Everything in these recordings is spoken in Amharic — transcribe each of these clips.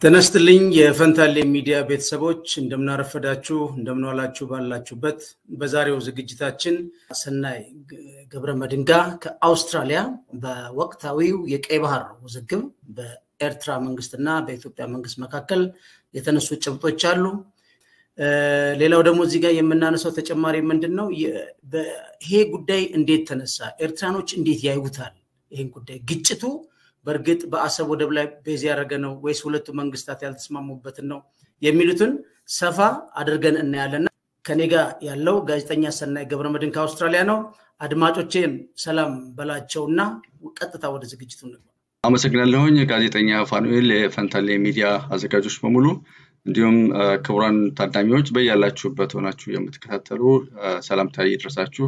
ጤና ይስጥልኝ የፈንታሌ ሚዲያ ቤተሰቦች እንደምናረፈዳችሁ እንደምንዋላችሁ ባላችሁበት በዛሬው ዝግጅታችን ሰናይ ገብረ መድንጋ ከአውስትራሊያ በወቅታዊው የቀይ ባህር ውዝግብ በኤርትራ መንግስትና በኢትዮጵያ መንግስት መካከል የተነሱ ጭብጦች አሉ። ሌላው ደግሞ እዚህ ጋር የምናነሳው ተጨማሪ ምንድን ነው? ይሄ ጉዳይ እንዴት ተነሳ? ኤርትራኖች እንዴት ያዩታል? ይህን ጉዳይ ግጭቱ በእርግጥ በአሰብ ወደብ ላይ ቤዝ ያደረገ ነው ወይስ ሁለቱ መንግስታት ያልተስማሙበትን ነው የሚሉትን ሰፋ አድርገን እናያለና ከኔ ጋር ያለው ጋዜጠኛ ሰናይ ገብረመድህን ከአውስትራሊያ ነው። አድማጮቼን ሰላም በላቸውና ቀጥታ ወደ ዝግጅቱ እንግባ። አመሰግናለሁኝ ጋዜጠኛ ፋኑኤል፣ የፈንታሌ ሚዲያ አዘጋጆች በሙሉ እንዲሁም ክቡራን ታዳሚዎች በያላችሁበት ሆናችሁ የምትከታተሉ ሰላምታ ይድረሳችሁ።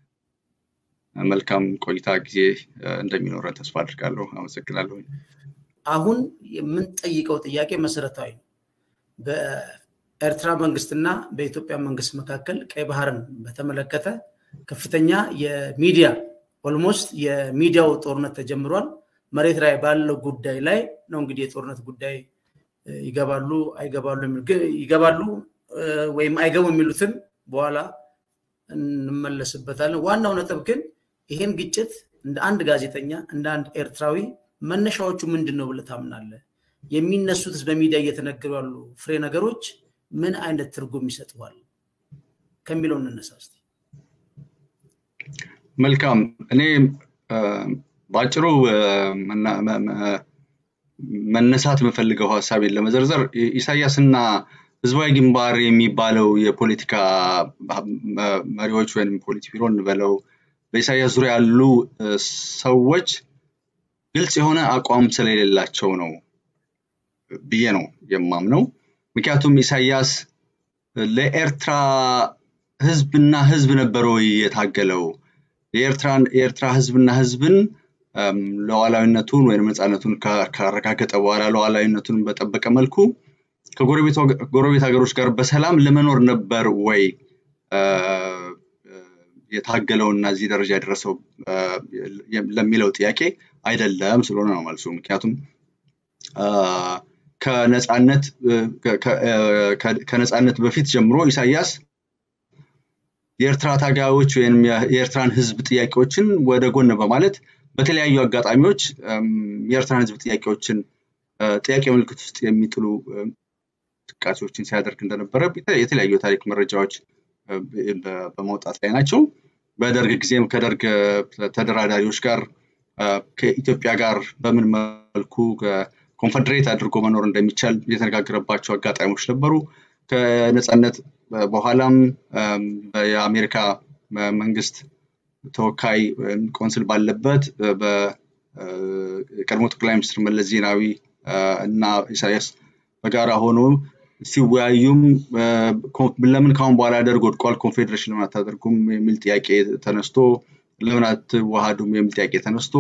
መልካም ቆይታ ጊዜ እንደሚኖረን ተስፋ አድርጋለሁ። አመሰግናለሁ። አሁን የምንጠይቀው ጥያቄ መሰረታዊ ነው። በኤርትራ መንግስትና በኢትዮጵያ መንግስት መካከል ቀይ ባህርን በተመለከተ ከፍተኛ የሚዲያ ኦልሞስት የሚዲያው ጦርነት ተጀምሯል። መሬት ላይ ባለው ጉዳይ ላይ ነው እንግዲህ የጦርነት ጉዳይ ይገባሉ አይገባሉ ይገባሉ ወይም አይገቡ የሚሉትን በኋላ እንመለስበታለን። ዋናው ነጥብ ግን ይሄን ግጭት እንደ አንድ ጋዜጠኛ እንደ አንድ ኤርትራዊ መነሻዎቹ ምንድን ነው ብለህ ታምናለህ? የሚነሱትስ በሚዲያ እየተነገሩ ያሉ ፍሬ ነገሮች ምን አይነት ትርጉም ይሰጥዋል ከሚለው እንነሳ እስኪ። መልካም። እኔ በአጭሩ መነሳት የምፈልገው ሀሳቤን ለመዘርዘር ኢሳያስና ህዝባዊ ግንባር የሚባለው የፖለቲካ መሪዎች ወይም ፖሊት ቢሮ እንበለው በኢሳያስ ዙሪያ ያሉ ሰዎች ግልጽ የሆነ አቋም ስለሌላቸው ነው ብዬ ነው የማምነው። ምክንያቱም ኢሳያስ ለኤርትራ ህዝብና ህዝብ ነበረ የታገለው የኤርትራ ህዝብና ህዝብን ሉዓላዊነቱን ወይም ነፃነቱን ካረጋገጠ በኋላ ሉዓላዊነቱን በጠበቀ መልኩ ከጎረቤት ሀገሮች ጋር በሰላም ለመኖር ነበር ወይ የታገለው እና እዚህ ደረጃ የደረሰው ለሚለው ጥያቄ አይደለም ስለሆነ ነው መልሱ። ምክንያቱም ከነፃነት በፊት ጀምሮ ኢሳያስ የኤርትራ ታጋዮች ወይም የኤርትራን ህዝብ ጥያቄዎችን ወደ ጎን በማለት በተለያዩ አጋጣሚዎች የኤርትራን ህዝብ ጥያቄዎችን ጥያቄ ምልክት ውስጥ የሚጥሉ እንቅስቃሴዎችን ሲያደርግ እንደነበረ የተለያዩ የታሪክ መረጃዎች በመውጣት ላይ ናቸው። በደርግ ጊዜም ከደርግ ተደራዳሪዎች ጋር ከኢትዮጵያ ጋር በምን መልኩ ኮንፈደሬት አድርጎ መኖር እንደሚቻል የተነጋገረባቸው አጋጣሚዎች ነበሩ። ከነፃነት በኋላም የአሜሪካ መንግስት ተወካይ ቆንስል ባለበት በቀድሞ ጠቅላይ ሚኒስትር መለስ ዜናዊ እና ኢሳያስ በጋራ ሆኖ ሲወያዩም ለምን ካሁን በኋላ ደርግ ወድቋል፣ ኮንፌዴሬሽን ለምን አታደርጉም የሚል ጥያቄ ተነስቶ ለምን አትዋሃዱም የሚል ጥያቄ ተነስቶ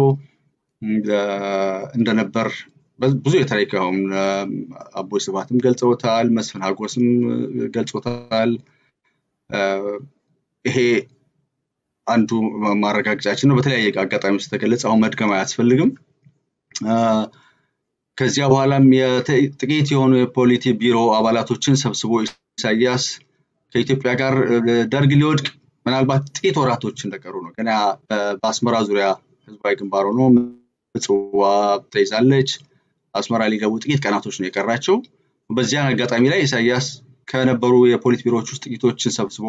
እንደነበር ብዙ የታሪክ አሁን አቦይ ስብሃትም ገልጸውታል፣ መስፍን ሀጎስም ገልጾታል። ይሄ አንዱ ማረጋገጫችን ነው። በተለያየ አጋጣሚ ውስጥ ተገለጸ። አሁን መድገም አያስፈልግም። ከዚያ በኋላም ጥቂት የሆኑ የፖሊቲ ቢሮ አባላቶችን ሰብስቦ ኢሳያስ ከኢትዮጵያ ጋር ደርግ ሊወድቅ ምናልባት ጥቂት ወራቶች እንደቀሩ ነው። ገና በአስመራ ዙሪያ ህዝባዊ ግንባር ሆኖ ምጽዋ ተይዛለች። አስመራ ሊገቡ ጥቂት ቀናቶች ነው የቀራቸው። በዚያን አጋጣሚ ላይ ኢሳያስ ከነበሩ የፖሊት ቢሮዎች ውስጥ ጥቂቶችን ሰብስቦ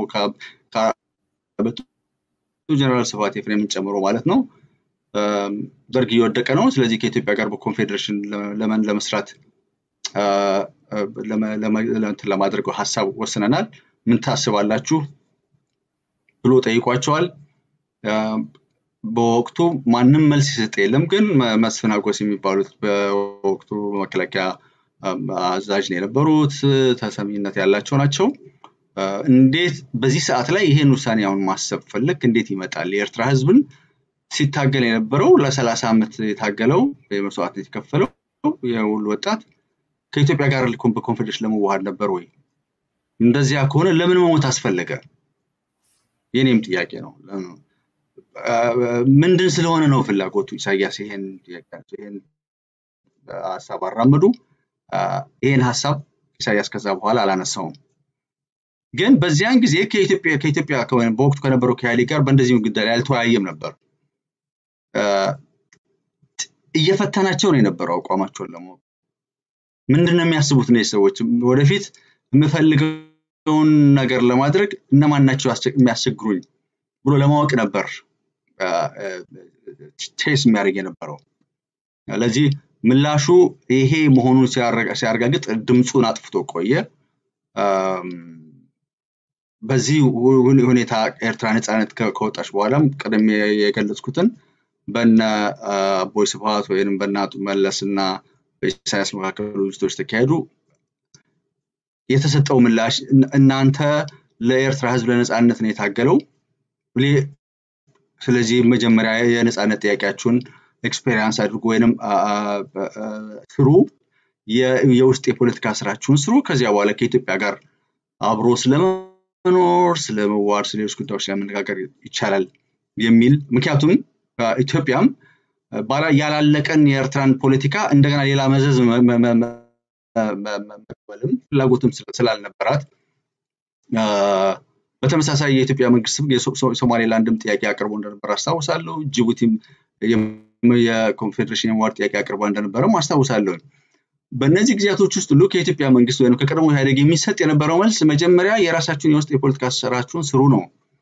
ጀነራል ስብሐት ኤፍሬምን ጨምሮ ማለት ነው ደርግ እየወደቀ ነው። ስለዚህ ከኢትዮጵያ ጋር በኮንፌዴሬሽን ለመን ለመስራት ለማድረግ ሀሳብ ወስነናል። ምን ታስባላችሁ ብሎ ጠይቋቸዋል። በወቅቱ ማንም መልስ ይሰጥ የለም። ግን መስፍን ሀጎስ የሚባሉት በወቅቱ መከላከያ አዛዥ ነው የነበሩት፣ ተሰሚነት ያላቸው ናቸው። እንዴት በዚህ ሰዓት ላይ ይሄን ውሳኔ አሁን ማሰብ ፈለግ እንዴት ይመጣል? የኤርትራ ህዝብን ሲታገል የነበረው ለሰላሳ ዓመት የታገለው መስዋዕትነት የከፈለው የሁሉ ወጣት ከኢትዮጵያ ጋር በኮንፌዴሬሽን ለመዋሃድ ነበር ወይ? እንደዚያ ከሆነ ለምን መሞት አስፈለገ? የኔም ጥያቄ ነው። ምንድን ስለሆነ ነው ፍላጎቱ? ኢሳያስ ይሄን ሀሳብ አራመዱ። ይህን ሀሳብ ኢሳያስ ከዛ በኋላ አላነሳውም። ግን በዚያን ጊዜ ከኢትዮጵያ በወቅቱ ከነበረው ከኢህአዴግ ጋር በእንደዚሁ ጉዳይ ላይ አልተወያየም ነበር። እየፈተናቸው ነው የነበረው አቋማቸውን ለማወቅ ምንድን ነው የሚያስቡት እነዚህ ሰዎች ወደፊት የምፈልገውን ነገር ለማድረግ እነማን ናቸው የሚያስቸግሩኝ ብሎ ለማወቅ ነበር ቴስ የሚያደርግ የነበረው። ለዚህ ምላሹ ይሄ መሆኑን ሲያረጋግጥ ድምፁን አጥፍቶ ቆየ። በዚህ ሁኔታ ኤርትራ ነፃነት ከወጣች በኋላም ቀደም የገለጽኩትን በነ አቦይ ስብሃት ወይም በነ አቶ መለስ እና በኢሳያስ መካከል ውይይቶች ተካሄዱ። የተሰጠው ምላሽ እናንተ ለኤርትራ ህዝብ ለነፃነት ነው የታገለው፣ ስለዚህ መጀመሪያ የነፃነት ጥያቄያችሁን ኤክስፔሪንስ አድርጉ ወይንም ስሩ፣ የውስጥ የፖለቲካ ስራችሁን ስሩ። ከዚያ በኋላ ከኢትዮጵያ ጋር አብሮ ስለመኖር፣ ስለመዋድ፣ ስለሌሎች ጉዳዮች ለመነጋገር ይቻላል የሚል ምክንያቱም ኢትዮጵያም ያላለቀን የኤርትራን ፖለቲካ እንደገና ሌላ መዘዝ መቀበልም ፍላጎትም ስላልነበራት በተመሳሳይ የኢትዮጵያ መንግስት የሶማሌላንድም ጥያቄ አቅርቦ እንደነበር አስታውሳለሁ። ጅቡቲም የኮንፌዴሬሽን የመዋድ ጥያቄ አቅርባ እንደነበረም አስታውሳለሁ። በእነዚህ ጊዜያቶች ውስጥ ሁሉ ከኢትዮጵያ መንግስት ወይም ከቀድሞ ኢህአዴግ የሚሰጥ የነበረው መልስ መጀመሪያ የራሳችሁን የውስጥ የፖለቲካ ስራችሁን ስሩ ነው።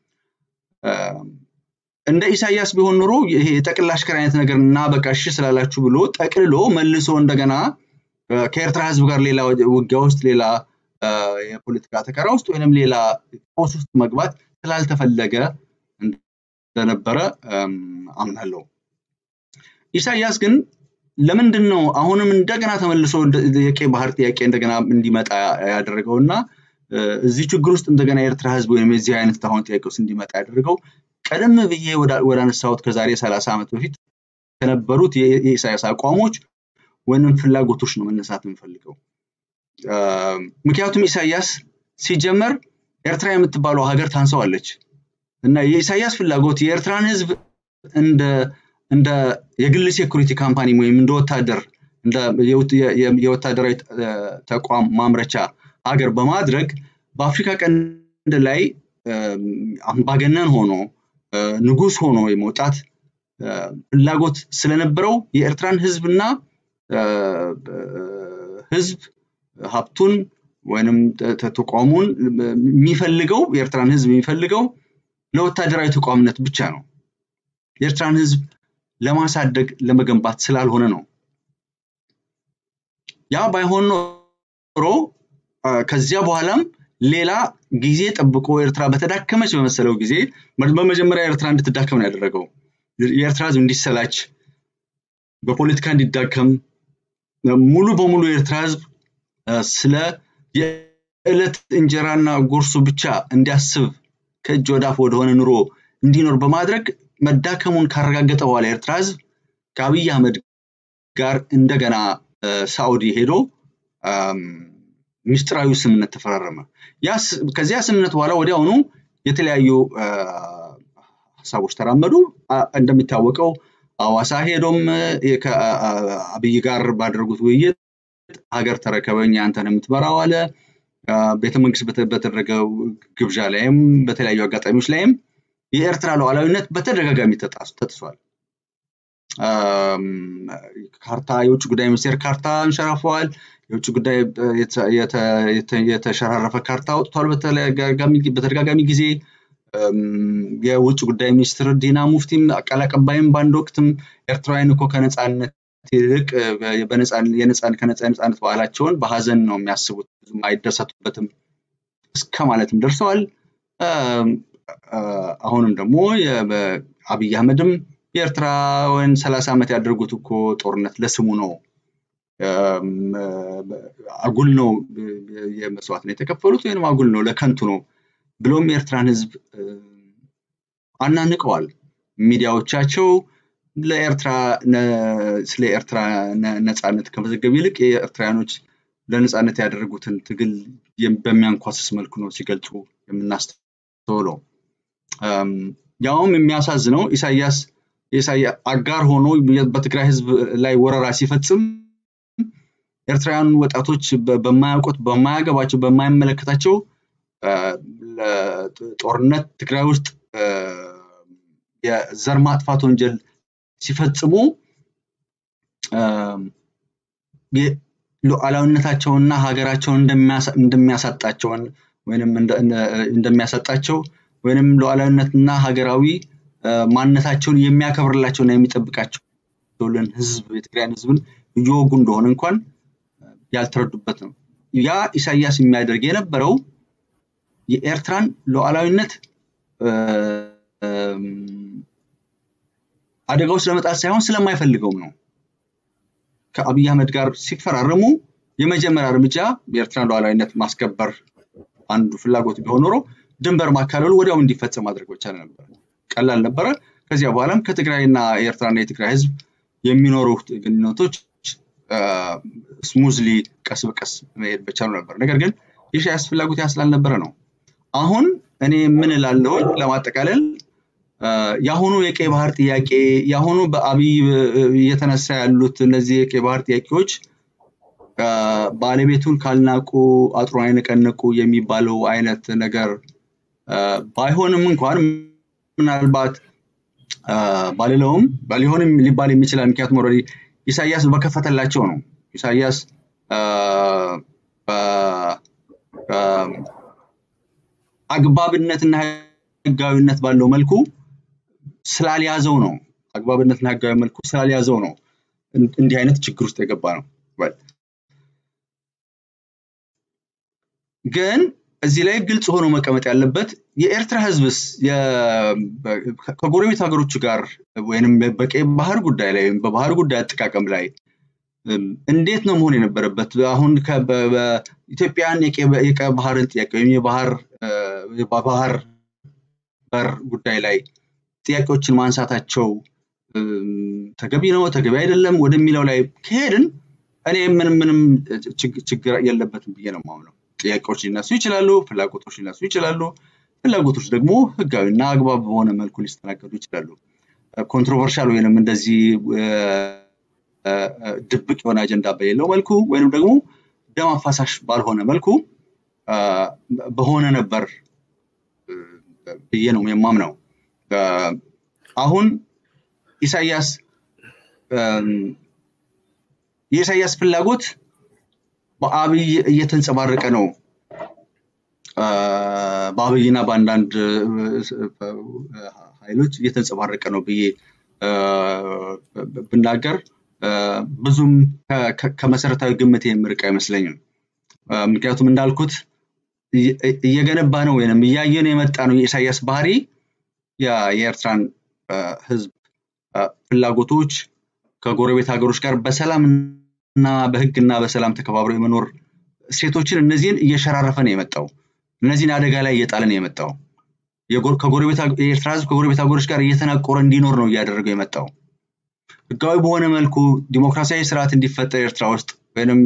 እንደ ኢሳያስ ቢሆን ኖሮ ይሄ የጠቅላ አሽከር አይነት ነገር እና በቃ እሺ ስላላችሁ ብሎ ጠቅልሎ መልሶ እንደገና ከኤርትራ ህዝብ ጋር ሌላ ውጊያ ውስጥ ሌላ የፖለቲካ ተከራ ውስጥ ወይንም ሌላ ጦስ ውስጥ መግባት ስላልተፈለገ እንደነበረ አምናለሁ። ኢሳያስ ግን ለምንድን ነው አሁንም እንደገና ተመልሶ የቀይ ባህር ጥያቄ እንደገና እንዲመጣ ያደረገው እና እዚህ ችግር ውስጥ እንደገና የኤርትራ ህዝብ ወይም የዚህ አይነት አሁን ጥያቄ ውስጥ እንዲመጣ ያደረገው ቀደም ብዬ ወደ አነሳሁት ከዛሬ ሰላሳ ዓመት በፊት ከነበሩት የኢሳያስ አቋሞች ወይንም ፍላጎቶች ነው መነሳት የምፈልገው። ምክንያቱም ኢሳያስ ሲጀመር ኤርትራ የምትባለው ሀገር ታንሰዋለች እና የኢሳያስ ፍላጎት የኤርትራን ህዝብ እንደ እንደ የግል ሴኩሪቲ ካምፓኒ ወይም እንደ ወታደር የወታደራዊ ተቋም ማምረቻ ሀገር በማድረግ በአፍሪካ ቀንድ ላይ አምባገነን ሆኖ ንጉስ ሆኖ የመውጣት ፍላጎት ስለነበረው የኤርትራን ህዝብና ህዝብ ሀብቱን ወይንም ተቋሙን የሚፈልገው የኤርትራን ህዝብ የሚፈልገው ለወታደራዊ ተቋምነት ብቻ ነው። የኤርትራን ህዝብ ለማሳደግ ለመገንባት ስላልሆነ ነው። ያ ባይሆን ኖሮ ከዚያ በኋላም ሌላ ጊዜ ጠብቆ ኤርትራ በተዳከመች በመሰለው ጊዜ በመጀመሪያ ኤርትራ እንድትዳከም ነው ያደረገው። የኤርትራ ህዝብ እንዲሰላች፣ በፖለቲካ እንዲዳከም፣ ሙሉ በሙሉ የኤርትራ ህዝብ ስለ የዕለት እንጀራና ጉርሱ ብቻ እንዲያስብ ከእጅ ወዳፍ ወደሆነ ኑሮ እንዲኖር በማድረግ መዳከሙን ካረጋገጠ በኋላ የኤርትራ ህዝብ ከአብይ አህመድ ጋር እንደገና ሳኡዲ ሄዶ ሚስጥራዊ ስምምነት ተፈራረመ። ከዚያ ስምምነት በኋላ ወዲያውኑ የተለያዩ ሀሳቦች ተራመዱ። እንደሚታወቀው አዋሳ ሄዶም ከአብይ ጋር ባደረጉት ውይይት ሀገር ተረከበኝ አንተን የምትመራው አለ። ቤተመንግስት በተደረገው ግብዣ ላይም በተለያዩ አጋጣሚዎች ላይም የኤርትራ ሉዓላዊነት በተደጋጋሚ ተጥሷል። ካርታ የውጭ ጉዳይ ሚኒስቴር ካርታ አንሸራፈዋል። የውጭ ጉዳይ የተሸራረፈ ካርታ አውጥቷል በተደጋጋሚ ጊዜ። የውጭ ጉዳይ ሚኒስትር ዲና ሙፍቲም ቃል አቀባይም በአንድ ወቅትም ኤርትራውያን እኮ ከነፃነት ይልቅ ከነፃነት በዓላቸውን በሀዘን ነው የሚያስቡት፣ ብዙም አይደሰቱበትም እስከ ማለትም ደርሰዋል። አሁንም ደግሞ አብይ አህመድም የኤርትራውያን ሰላሳ ዓመት ያደርጉት እኮ ጦርነት ለስሙ ነው፣ አጉል ነው የመስዋዕት ነው የተከፈሉት ወይም አጉል ነው ለከንቱ ነው ብሎም የኤርትራን ህዝብ አናንቀዋል። ሚዲያዎቻቸው ለኤርትራ ስለ ኤርትራ ነፃነት ከመዘገብ ይልቅ የኤርትራውያኖች ለነፃነት ያደረጉትን ትግል በሚያንኳስስ መልኩ ነው ሲገልጹ የምናስተውለው። ያውም የሚያሳዝነው ኢሳያስ አጋር ሆኖ በትግራይ ህዝብ ላይ ወረራ ሲፈጽም ኤርትራውያን ወጣቶች በማያውቁት በማያገባቸው በማይመለከታቸው ጦርነት ትግራይ ውስጥ የዘር ማጥፋት ወንጀል ሲፈጽሙ ሉዓላዊነታቸውና ሀገራቸውን እንደሚያሳጣቸውን ወይም እንደሚያሳጣቸው ወይም ሉዓላዊነትና ሀገራዊ ማንነታቸውን የሚያከብርላቸውና የሚጠብቃቸውልን ህዝብ የትግራይን ህዝብን እየወጉ እንደሆነ እንኳን ያልተረዱበት ነው። ያ ኢሳያስ የሚያደርግ የነበረው የኤርትራን ሉዓላዊነት አደጋ ውስጥ ለመጣል ሳይሆን ስለማይፈልገውም ነው። ከአብይ አህመድ ጋር ሲፈራረሙ የመጀመሪያ እርምጃ የኤርትራን ሉዓላዊነት ማስከበር አንዱ ፍላጎት ቢሆን ኖሮ ድንበር ማካለሉ ወዲያው እንዲፈጸም ማድረግ በቻለ ነበር። ቀላል ነበረ። ከዚያ በኋላም ከትግራይና የኤርትራና የትግራይ ህዝብ የሚኖሩ ግንኙነቶች ስሙዝሊ ቀስ በቀስ መሄድ በቻሉ ነበር። ነገር ግን የኢሳያስ ፍላጎት ያ ስላልነበረ ነው። አሁን እኔ ምን እላለሁ ለማጠቃለል የአሁኑ የቀይ ባህር ጥያቄ የአሁኑ በአብይ እየተነሳ ያሉት እነዚህ የቀይ ባህር ጥያቄዎች ባለቤቱን ካልናቁ አጥሩን አይነቀንቁ የሚባለው አይነት ነገር ባይሆንም እንኳን ምናልባት ባልለውም ሊሆንም ሊባል የሚችላል። ምክንያቱም ኦልሬዲ ኢሳያስ በከፈተላቸው ነው። ኢሳያስ አግባብነትና ህጋዊነት ባለው መልኩ ስላልያዘው ነው። አግባብነትና ህጋዊ መልኩ ስላልያዘው ነው እንዲህ አይነት ችግር ውስጥ የገባ ነው። ግን እዚህ ላይ ግልጽ ሆኖ መቀመጥ ያለበት የኤርትራ ህዝብስ ከጎረቤት ሀገሮቹ ጋር ወይም በቀይ ባህር ጉዳይ ላይ ወይም በባህር ጉዳይ አጠቃቀም ላይ እንዴት ነው መሆን የነበረበት? አሁን ኢትዮጵያን የቀይ ባህርን ጥያቄ ወይም የባህር በር ጉዳይ ላይ ጥያቄዎችን ማንሳታቸው ተገቢ ነው ተገቢ አይደለም ወደሚለው ላይ ከሄድን እኔ ምንም ምንም ችግር የለበትም ብዬ ነው የማምነው። ጥያቄዎች ሊነሱ ይችላሉ፣ ፍላጎቶች ሊነሱ ይችላሉ። ፍላጎቶች ደግሞ ህጋዊና አግባብ በሆነ መልኩ ሊስተናገዱ ይችላሉ። ኮንትሮቨርሻል ወይንም እንደዚህ ድብቅ የሆነ አጀንዳ በሌለው መልኩ ወይንም ደግሞ ደም አፋሳሽ ባልሆነ መልኩ በሆነ ነበር ብዬ ነው የማምነው። አሁን ኢሳያስ የኢሳያስ ፍላጎት በአብይ እየተንጸባረቀ ነው። በአብይና በአንዳንድ ኃይሎች እየተንጸባረቀ ነው ብዬ ብናገር ብዙም ከመሰረታዊ ግምት የምርቅ አይመስለኝም። ምክንያቱም እንዳልኩት እየገነባ ነው ወይም እያየን የመጣ ነው የኢሳያስ ባህሪ የኤርትራን ህዝብ ፍላጎቶች ከጎረቤት ሀገሮች ጋር በሰላም እና በህግና በሰላም ተከባብሮ የመኖር ሴቶችን እነዚህን እየሸራረፈ ነው የመጣው። እነዚህን አደጋ ላይ እየጣለ ነው የመጣው። የኤርትራ ህዝብ ከጎረቤት ሀገሮች ጋር እየተናቆረ እንዲኖር ነው እያደረገው የመጣው። ህጋዊ በሆነ መልኩ ዲሞክራሲያዊ ስርዓት እንዲፈጠር ኤርትራ ውስጥ ወይም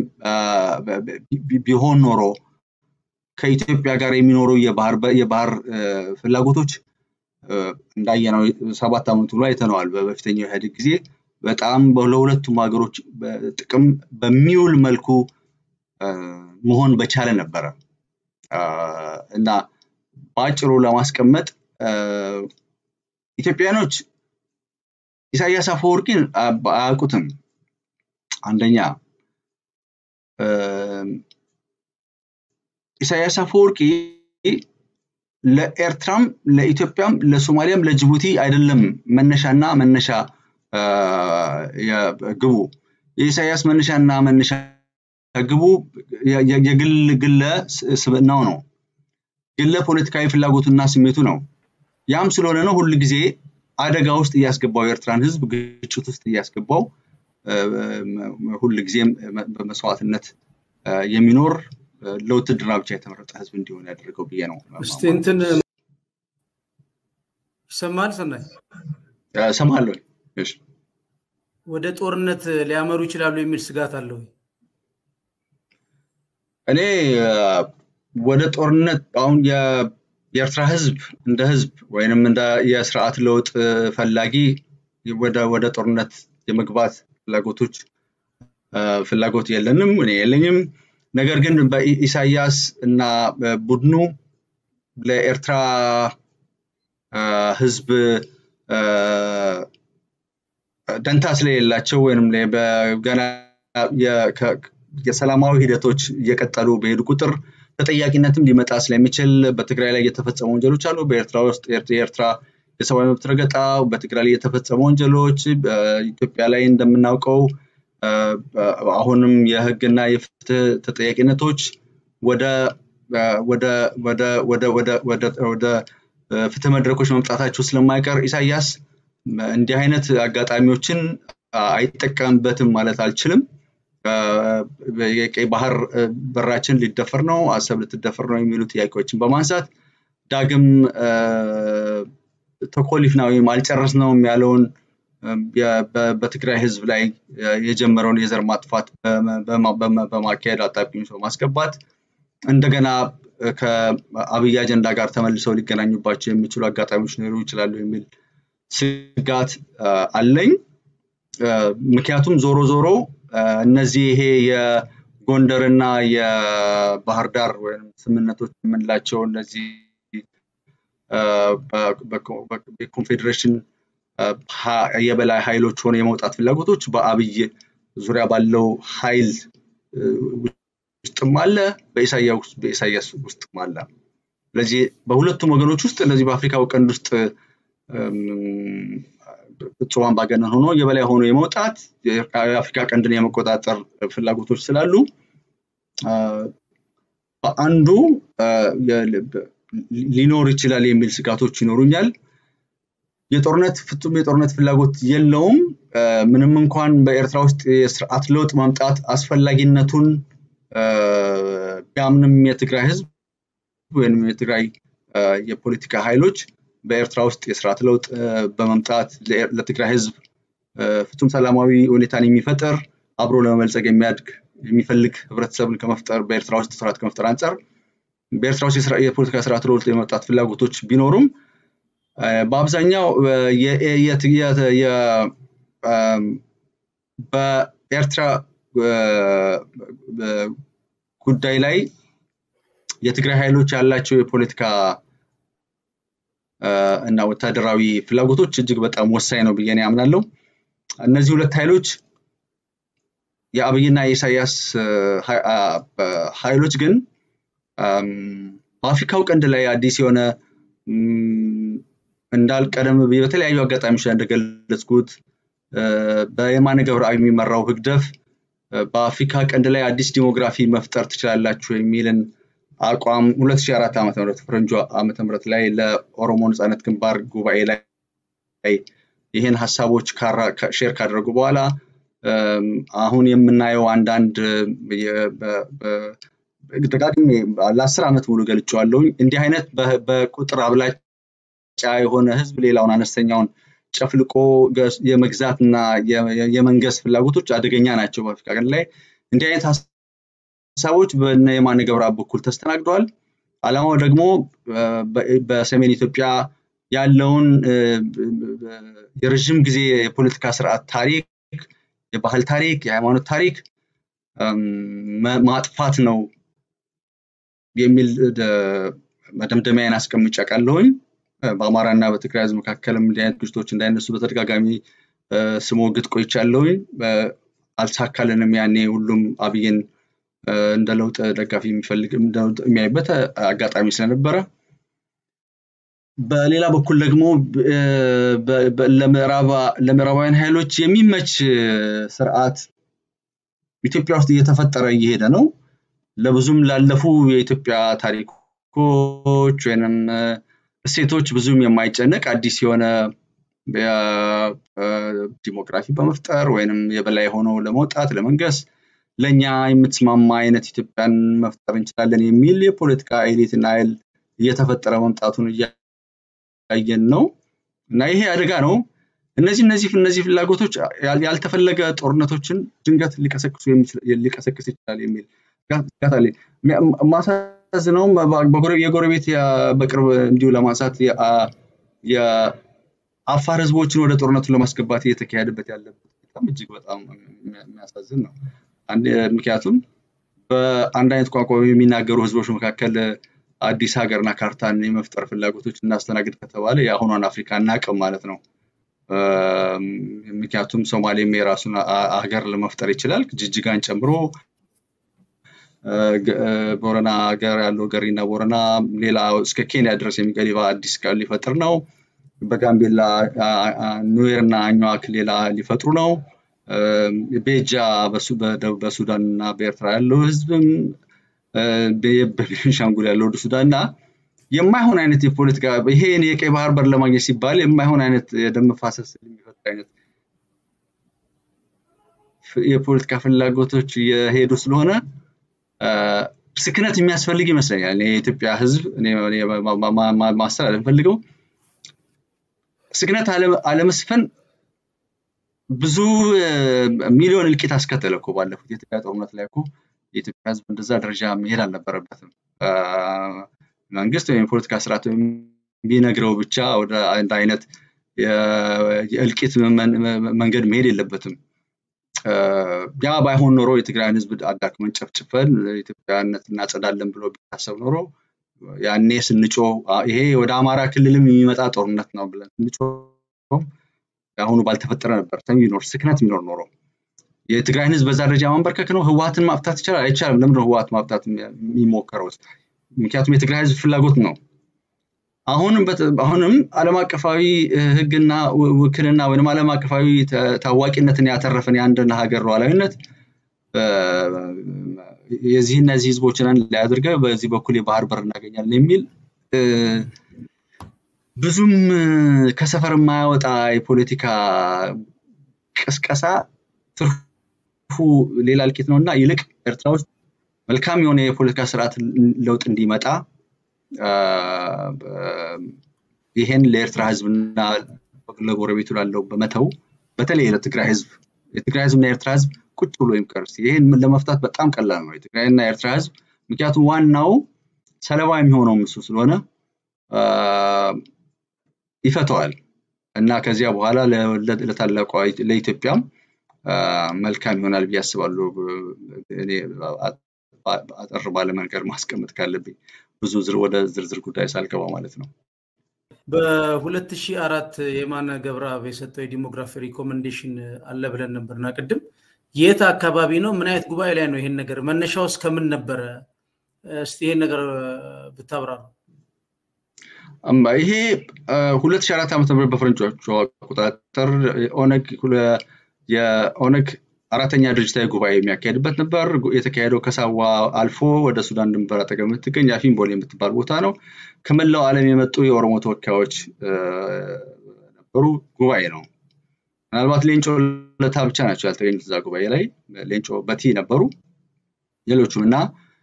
ቢሆን ኖሮ ከኢትዮጵያ ጋር የሚኖሩ የባህር ፍላጎቶች እንዳየነው ሰባት ዓመቱ ላይ አይተነዋል። በበፊተኛው ኢህአዴግ ጊዜ በጣም ለሁለቱም ሀገሮች ጥቅም በሚውል መልኩ መሆን በቻለ ነበረ እና በአጭሩ ለማስቀመጥ ኢትዮጵያኖች ኢሳያስ አፈወርቂን አያውቁትም። አንደኛ ኢሳያስ አፈወርቂ ለኤርትራም ለኢትዮጵያም ለሶማሊያም ለጅቡቲ አይደለም መነሻና መነሻ ግቡ የኢሳያስ መነሻና መነሻ ግቡ የግል ግለ ስብዕናው ነው። ግለ ፖለቲካዊ ፍላጎቱና ስሜቱ ነው። ያም ስለሆነ ነው ሁል ጊዜ አደጋ ውስጥ እያስገባው የኤርትራን ህዝብ ግጭት ውስጥ እያስገባው ሁል ጊዜም በመስዋዕትነት የሚኖር ለውትድርና ብቻ የተመረጠ ህዝብ እንዲሆን ያደረገው ብዬ ነው። እስቲ እንትን ይሰማል ሰናይ ሰማለሁ። ወደ ጦርነት ሊያመሩ ይችላሉ የሚል ስጋት አለው። እኔ ወደ ጦርነት አሁን የኤርትራ ህዝብ እንደ ህዝብ ወይንም እንደ የስርዓት ለውጥ ፈላጊ ወደ ጦርነት የመግባት ፍላጎቶች ፍላጎት የለንም፣ እኔ የለኝም። ነገር ግን በኢሳያስ እና ቡድኑ ለኤርትራ ህዝብ ደንታ ስለሌላቸው ወይም ገና የሰላማዊ ሂደቶች እየቀጠሉ በሄዱ ቁጥር ተጠያቂነትም ሊመጣ ስለሚችል በትግራይ ላይ የተፈጸሙ ወንጀሎች አሉ። በኤርትራ ውስጥ የኤርትራ የሰብአዊ መብት ረገጣ፣ በትግራይ ላይ የተፈጸሙ ወንጀሎች፣ በኢትዮጵያ ላይ እንደምናውቀው አሁንም የህግና የፍትህ ተጠያቂነቶች ወደ ወደ ፍትህ መድረኮች መምጣታቸው ስለማይቀር ኢሳያስ እንዲህ አይነት አጋጣሚዎችን አይጠቀምበትም ማለት አልችልም። የቀይ ባህር በራችን ሊደፈር ነው፣ አሰብ ልትደፈር ነው የሚሉ ጥያቄዎችን በማንሳት ዳግም ተኮሊፍና ወይም አልጨረስነውም ያለውን በትግራይ ህዝብ ላይ የጀመረውን የዘር ማጥፋት በማካሄድ አጣብቂኝ በማስገባት እንደገና ከአብይ አጀንዳ ጋር ተመልሰው ሊገናኙባቸው የሚችሉ አጋጣሚዎች ሊኖሩ ይችላሉ የሚል ስጋት አለኝ። ምክንያቱም ዞሮ ዞሮ እነዚህ ይሄ የጎንደርና የባህር ዳር ወይም ስምምነቶች የምንላቸው እነዚህ የኮንፌዴሬሽን የበላይ ኃይሎች ሆነ የመውጣት ፍላጎቶች በአብይ ዙሪያ ባለው ኃይል ውስጥም አለ፣ በኢሳያስ ውስጥም አለ። ስለዚህ በሁለቱም ወገኖች ውስጥ እነዚህ በአፍሪካው ቀንድ ውስጥ ፍጹም አምባገነን ሆኖ የበላይ ሆኖ የመውጣት የአፍሪካ ቀንድን የመቆጣጠር ፍላጎቶች ስላሉ አንዱ ሊኖር ይችላል የሚል ስጋቶች ይኖሩኛል። የጦርነት ፍጹም የጦርነት ፍላጎት የለውም። ምንም እንኳን በኤርትራ ውስጥ የስርዓት ለውጥ ማምጣት አስፈላጊነቱን ቢያምንም የትግራይ ህዝብ ወይም የትግራይ የፖለቲካ ኃይሎች በኤርትራ ውስጥ የስርዓት ለውጥ በመምጣት ለትግራይ ህዝብ ፍጹም ሰላማዊ ሁኔታን የሚፈጥር አብሮ ለመበልጸግ የሚያድግ የሚፈልግ ህብረተሰብን ከመፍጠር በኤርትራ ውስጥ ስርዓት ከመፍጠር አንጻር በኤርትራ ውስጥ የፖለቲካ ስርዓት ለውጥ የመምጣት ፍላጎቶች ቢኖሩም በአብዛኛው በኤርትራ ጉዳይ ላይ የትግራይ ኃይሎች ያላቸው የፖለቲካ እና ወታደራዊ ፍላጎቶች እጅግ በጣም ወሳኝ ነው ብዬ ያምናለሁ። እነዚህ ሁለት ኃይሎች የአብይና የኢሳያስ ኃይሎች ግን በአፍሪካው ቀንድ ላይ አዲስ የሆነ እንዳልቀደም በተለያዩ አጋጣሚዎች ላይ እንደገለጽኩት በየማነ ገብረአብ የሚመራው ህግደፍ በአፍሪካ ቀንድ ላይ አዲስ ዲሞግራፊ መፍጠር ትችላላችሁ የሚልን አቋም 2004 ዓ ም ፈረንጆ ዓመተ ምህረት ላይ ለኦሮሞ ነፃነት ግንባር ጉባኤ ላይ ይህን ሀሳቦች ሼር ካደረጉ በኋላ አሁን የምናየው አንዳንድ ደጋግሜ ለአስር ዓመት ሙሉ ገልጬዋለሁኝ። እንዲህ አይነት በቁጥር አብላጫ የሆነ ህዝብ ሌላውን አነስተኛውን ጨፍልቆ የመግዛትና የመንገስ ፍላጎቶች አደገኛ ናቸው በአፍሪካ ቀንድ ላይ። እንዲህ አይነት ሀሳቦች በነ የማነ ገብረአብ በኩል ተስተናግደዋል። አላማው ደግሞ በሰሜን ኢትዮጵያ ያለውን የረዥም ጊዜ የፖለቲካ ስርዓት ታሪክ፣ የባህል ታሪክ፣ የሃይማኖት ታሪክ ማጥፋት ነው የሚል መደምደሚያን አስቀምጬ አውቃለሁኝ። በአማራ እና በትግራይ ህዝብ መካከልም እንዲህ አይነት ግጭቶች እንዳይነሱ በተደጋጋሚ ስሞግት ቆይቻለሁኝ። አልተሳካልንም። ያኔ ሁሉም አብይን እንደ ለውጥ ደጋፊ የሚፈልግ የሚያይበት አጋጣሚ ስለነበረ በሌላ በኩል ደግሞ ለምዕራባውያን ኃይሎች የሚመች ስርዓት ኢትዮጵያ ውስጥ እየተፈጠረ እየሄደ ነው። ለብዙም ላለፉ የኢትዮጵያ ታሪኮች ወይም እሴቶች ብዙም የማይጨነቅ አዲስ የሆነ ዲሞግራፊ በመፍጠር ወይንም የበላይ ሆኖ ለመውጣት ለመንገስ ለእኛ የምትስማማ አይነት ኢትዮጵያን መፍጠር እንችላለን የሚል የፖለቲካ ኤሊትና ኃይል እየተፈጠረ መምጣቱን እያየን ነው እና ይሄ አደጋ ነው። እነዚህ እነዚህ እነዚህ ፍላጎቶች ያልተፈለገ ጦርነቶችን ድንገት ሊቀሰቅስ ይችላል የሚል ስጋት አለኝ። ማሳዝነውም የጎረቤት በቅርብ እንዲሁ ለማንሳት የአፋር ህዝቦችን ወደ ጦርነቱን ለማስገባት እየተካሄደበት ያለበት በጣም እጅግ በጣም የሚያሳዝን ነው። ምክንያቱም በአንድ አይነት ቋንቋ የሚናገሩ ህዝቦች መካከል አዲስ ሀገርና ካርታን የመፍጠር ፍላጎቶች እናስተናግድ ከተባለ የአሁኗን አፍሪካ እናቅም ማለት ነው። ምክንያቱም ሶማሌም የራሱን ሀገር ለመፍጠር ይችላል፣ ጅጅጋን ጨምሮ ቦረና ሀገር ያለው ገሪና ቦረና ሌላ እስከ ኬንያ ድረስ የሚገሊባ አዲስ ሊፈጥር ነው። በጋምቤላ ኑዌር እና አኟዋክ ሌላ ሊፈጥሩ ነው። ቤጃ በሱዳን እና በኤርትራ ያለው ህዝብም በቤንሻንጉል ያለው ወደ ሱዳን እና የማይሆን አይነት የፖለቲካ ይሄን የቀይ ባህር በር ለማግኘት ሲባል የማይሆን አይነት የደም መፋሰስ የሚፈጥር አይነት የፖለቲካ ፍላጎቶች የሄዱ ስለሆነ ስክነት የሚያስፈልግ ይመስለኛል። የኢትዮጵያ ህዝብ ማስተላለፍ ፈልገው ስክነት አለመስፈን ብዙ ሚሊዮን እልቂት አስከተለ እኮ ባለፉት የኢትዮጵያ ጦርነት ላይ እኮ የኢትዮጵያ ህዝብ እንደዛ ደረጃ መሄድ አልነበረበትም። መንግስት ወይም የፖለቲካ ስርዓት ቢነግረው ብቻ ወደ አንድ አይነት የእልቂት መንገድ መሄድ የለበትም። ያ ባይሆን ኖሮ የትግራይን ህዝብ አዳክመን ጨፍጭፈን ኢትዮጵያነት እናጸዳለን ብሎ ቢታሰብ ኖሮ ያኔ ስንጮ ይሄ ወደ አማራ ክልልም የሚመጣ ጦርነት ነው ብለን ስንጮ አሁኑ ባልተፈጠረ ነበር ቢኖር ስክነት የሚኖር ኖሮ የትግራይን ህዝብ በዛ ደረጃ ማንበርከክ ነው። ህወሀትን ማጥፋት ይቻላል አይቻልም? ለምንድነው ህወሀት ማጥፋት የሚሞከረው? ምክንያቱም የትግራይ ህዝብ ፍላጎት ነው። አሁንም አሁንም ዓለም አቀፋዊ ህግና ውክልና ወይም ዓለም አቀፋዊ ታዋቂነትን ያተረፈን የአንድን ሀገር ሉዓላዊነት የዚህ እነዚህ ህዝቦችን ላይ አድርገ በዚህ በኩል የባህር በር እናገኛለን የሚል ብዙም ከሰፈር የማያወጣ የፖለቲካ ቅስቀሳ ትርፉ ሌላ እልቂት ነው እና ይልቅ ኤርትራ ውስጥ መልካም የሆነ የፖለቲካ ስርዓት ለውጥ እንዲመጣ ይሄን ለኤርትራ ህዝብና ለጎረቤቱ ላለው በመተው በተለይ ለትግራይ ህዝብ የትግራይ ህዝብና የኤርትራ ህዝብ ቁጭ ብሎ ይምከር። ይሄን ለመፍታት በጣም ቀላል ነው። የትግራይና የኤርትራ ህዝብ ምክንያቱም ዋናው ሰለባ የሚሆነው እሱ ስለሆነ ይፈተዋል እና ከዚያ በኋላ ለታላቋ ለኢትዮጵያም መልካም ይሆናል ብዬ አስባለሁ። እኔ አጠር ባለ መንገድ ማስቀመጥ ካለብኝ ብዙ ወደ ዝርዝር ጉዳይ ሳልገባ ማለት ነው። በ2004 የማነ ገብረአብ የሰጠው የዲሞግራፊ ሪኮመንዴሽን አለ ብለን ነበርና ቅድም የት አካባቢ ነው? ምን አይነት ጉባኤ ላይ ነው? ይሄን ነገር መነሻውስ ከምን ነበረ? እስቲ ይሄን ነገር ብታብራሩ። ይሄ 2004 ዓ ም በፈረንጆቹ አቆጣጠር ኦነግ የኦነግ አራተኛ ድርጅታዊ ጉባኤ የሚያካሄድበት ነበር። የተካሄደው ከሳዋ አልፎ ወደ ሱዳን ድንበር አጠገብ የምትገኝ አፊንቦል የምትባል ቦታ ነው። ከመላው ዓለም የመጡ የኦሮሞ ተወካዮች ነበሩ። ጉባኤ ነው። ምናልባት ሌንጮ ለታ ብቻ ናቸው ያልተገኙት እዛ ጉባኤ ላይ። ሌንጮ በቲ ነበሩ፣ ሌሎቹም እና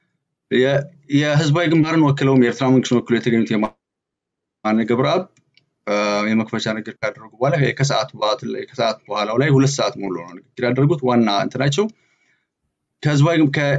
የህዝባዊ ግንባርን ወክለውም የኤርትራ መንግስትን ወክለው የተገኙት የማነ ገብረአብ የመክፈቻ ንግግር ካደረጉ በኋላ ከሰዓት በኋላው ላይ ሁለት ሰዓት ሙሉ ነው ንግግር ያደረጉት። ዋና እንትናቸው ከህዝባዊ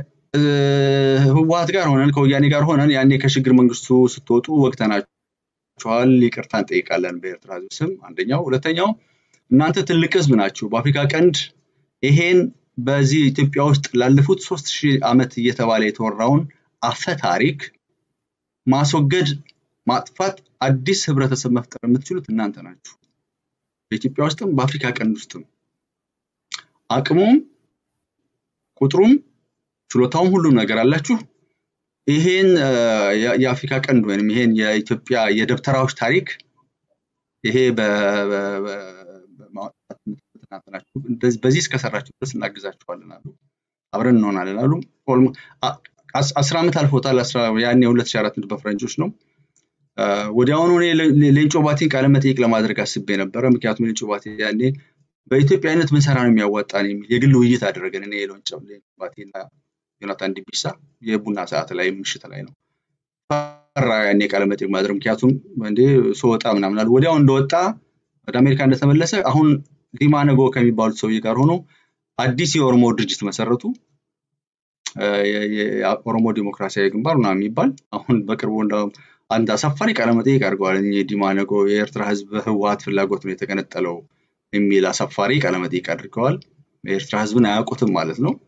ከህወሀት ጋር ሆነን ከወያኔ ጋር ሆነን ያኔ ከሽግግር መንግስቱ ስትወጡ ወቅተናችኋል፣ ይቅርታ እንጠይቃለን በኤርትራ ህዝብ ስም አንደኛው። ሁለተኛው እናንተ ትልቅ ህዝብ ናችሁ። በአፍሪካ ቀንድ ይሄን በዚህ ኢትዮጵያ ውስጥ ላለፉት ሶስት ሺህ ዓመት እየተባለ የተወራውን አፈ ታሪክ ማስወገድ ማጥፋት አዲስ ህብረተሰብ መፍጠር የምትችሉት እናንተ ናችሁ። በኢትዮጵያ ውስጥም በአፍሪካ ቀንድ ውስጥም አቅሙም ቁጥሩም ችሎታውም ሁሉም ነገር አላችሁ። ይሄን የአፍሪካ ቀንድ ወይም ይሄን የኢትዮጵያ የደብተራዎች ታሪክ ይሄ በዚህ እስከሰራችሁ ድረስ እናግዛችኋለን አሉ። አብረን እንሆናለን አሉ። አስራ ዓመት አልፎታል። ያኔ ሁለት ሺህ አራት በፈረንጆች ነው። ወዲያውኑ እኔ ሌንጮ ባቲን ቃለ መጠይቅ ለማድረግ አስቤ ነበረ። ምክንያቱም ሌንጮ ባቲ ያኔ በኢትዮጵያዊነት ምን ሰራ ነው የሚያዋጣን የሚል የግል ውይይት አደረገን። እኔ ሌንጮ ባቲና ዮናታን ዲቢሳ የቡና ሰዓት ላይ ምሽት ላይ ነው ፈራ ያኔ ቃለ መጠይቅ ማድረግ ምክንያቱም እንዴ ስወጣ ምናምን አለ። ወዲያው እንደወጣ ወደ አሜሪካ እንደተመለሰ አሁን ዲማ ነጎ ከሚባሉት ሰውዬ ጋር ሆኖ አዲስ የኦሮሞ ድርጅት መሰረቱ። የኦሮሞ ዲሞክራሲያዊ ግንባር ምናምን የሚባል አሁን በቅርቡ አንድ አሳፋሪ ቃለመጠይቅ አድርገዋል። ዲማ ነጎ የኤርትራ ህዝብ ህወሀት ፍላጎት ነው የተገነጠለው የሚል አሳፋሪ ቃለመጠይቅ አድርገዋል። የኤርትራ ህዝብን አያውቁትም ማለት ነው።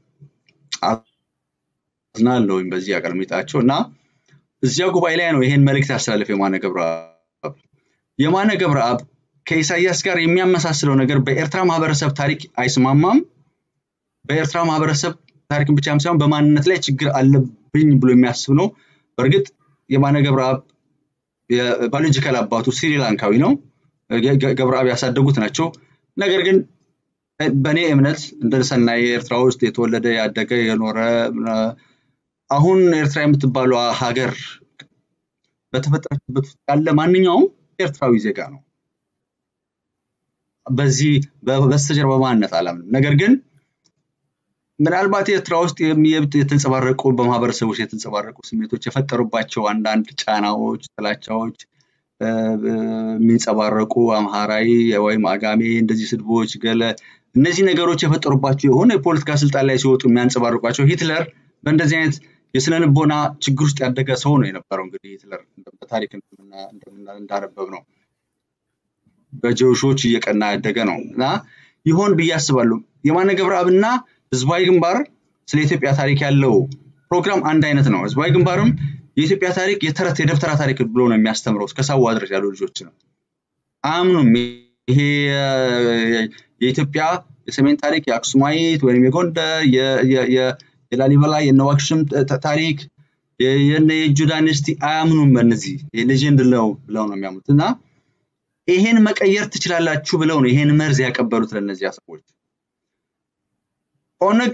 አዝናለሁኝ በዚህ አቀልሜጣቸው እና እዚያ ጉባኤ ላይ ነው ይሄን መልእክት ያስተላለፈ የማነ ገብረአብ። የማነ ገብረአብ ከኢሳያስ ጋር የሚያመሳስለው ነገር በኤርትራ ማህበረሰብ ታሪክ አይስማማም። በኤርትራ ማህበረሰብ ታሪክን ብቻም ሳይሆን በማንነት ላይ ችግር አለብኝ ብሎ የሚያስብ ነው። በእርግጥ የማነ ገብረአብ የባዮሎጂካል አባቱ ስሪላንካዊ ነው። ገብረአብ ያሳደጉት ናቸው። ነገር ግን በእኔ እምነት እንደ ሰናይ ኤርትራ ውስጥ የተወለደ ያደገ የኖረ አሁን ኤርትራ የምትባለው ሀገር በተፈጠረችበት ውስጥ ያለ ማንኛውም ኤርትራዊ ዜጋ ነው። በዚህ በስተጀርባ ማንነት አላምንም። ነገር ግን ምናልባት ኤርትራ ውስጥ የተንጸባረቁ በማህበረሰቦች የተንጸባረቁ ስሜቶች የፈጠሩባቸው አንዳንድ ጫናዎች፣ ጥላቻዎች የሚንጸባረቁ አምሃራዊ ወይም አጋሜ እንደዚህ ስድቦች ገለ እነዚህ ነገሮች የፈጠሩባቸው የሆነ የፖለቲካ ስልጣን ላይ ሲወጡ የሚያንጸባርቋቸው ሂትለር በእንደዚህ አይነት የስነ ልቦና ችግር ውስጥ ያደገ ሰው ነው የነበረው። እንግዲህ ሂትለር በታሪክ እንዳነበብ ነው በጀውሾች እየቀና ያደገ ነው እና ይሆን ብዬ አስባለሁ። የማነ ገብረአብና ህዝባዊ ግንባር ስለ ኢትዮጵያ ታሪክ ያለው ፕሮግራም አንድ አይነት ነው። ህዝባዊ ግንባርም የኢትዮጵያ ታሪክ የተረት የደብተራ ታሪክ ብሎ ነው የሚያስተምረው እስከ ሳዋ ድረስ ያሉ ልጆች ነው አያምኑም። ይሄ የኢትዮጵያ የሰሜን ታሪክ የአክሱማይት ወይም የጎንደር የላሊበላ የነዋክሽም ታሪክ የነ የእጁ ዳይነስቲ አያምኑም። በእነዚህ ሌጀንድ ነው ብለው ነው የሚያምኑት እና ይሄን መቀየር ትችላላችሁ ብለው ነው ይሄን መርዝ ያቀበሉት ለእነዚያ ሰዎች። ኦነግ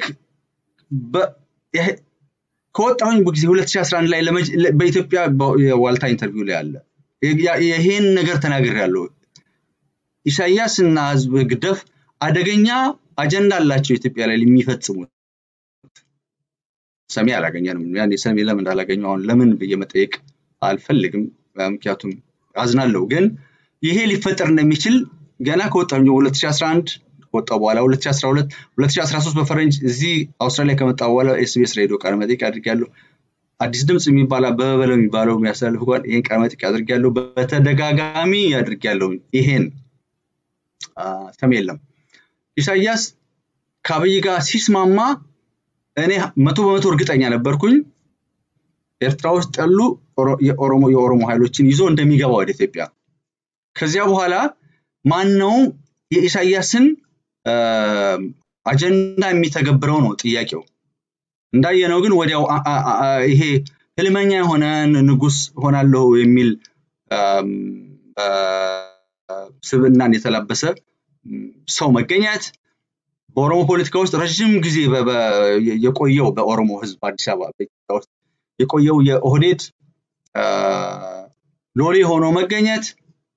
ከወጣሁኝ ጊዜ 2011 ላይ በኢትዮጵያ የዋልታ ኢንተርቪው ላይ አለ ይሄን ነገር ተናግር ያለው ኢሳያስ እና ህዝብ ግደፍ አደገኛ አጀንዳ አላቸው ኢትዮጵያ ላይ የሚፈጽሙት ሰሚ አላገኘንም። ያኔ ሰሚ ለምን እንዳላገኘ አሁን ለምን ብዬ መጠየቅ አልፈልግም፣ ምክንያቱም አዝናለሁ። ግን ይሄ ሊፈጠር እንደሚችል ገና ከወጣሁ 2011 ከወጣሁ በኋላ 2012 2013 በፈረንጅ እዚህ አውስትራሊያ ከመጣ በኋላ ኤስቢኤስ ሬዲዮ ቃለ መጠይቅ አድርጌያለሁ። አዲስ ድምፅ የሚባል አበበ በለው የሚባለው የሚያስተላልፍ እንኳን ይሄን ቃለ መጠይቅ አድርጌያለሁ። በተደጋጋሚ አድርጌያለሁ። ይሄን ሰሚ የለም። ኢሳያስ ከአብይ ጋር ሲስማማ እኔ መቶ በመቶ እርግጠኛ ነበርኩኝ ኤርትራ ውስጥ ያሉ የኦሮሞ የኦሮሞ ኃይሎችን ይዞ እንደሚገባ ወደ ኢትዮጵያ። ከዚያ በኋላ ማን ነው የኢሳያስን አጀንዳ የሚተገብረው ነው ጥያቄው። እንዳየነው ግን ወዲያው ይሄ ህልመኛ የሆነ ንጉስ ሆናለሁ የሚል ስብናን የተላበሰ ሰው መገኘት በኦሮሞ ፖለቲካ ውስጥ ረዥም ጊዜ የቆየው በኦሮሞ ህዝብ አዲስ አበባ በኢትዮጵያ ውስጥ የቆየው የኦህዴድ ሎሌ ሆኖ መገኘት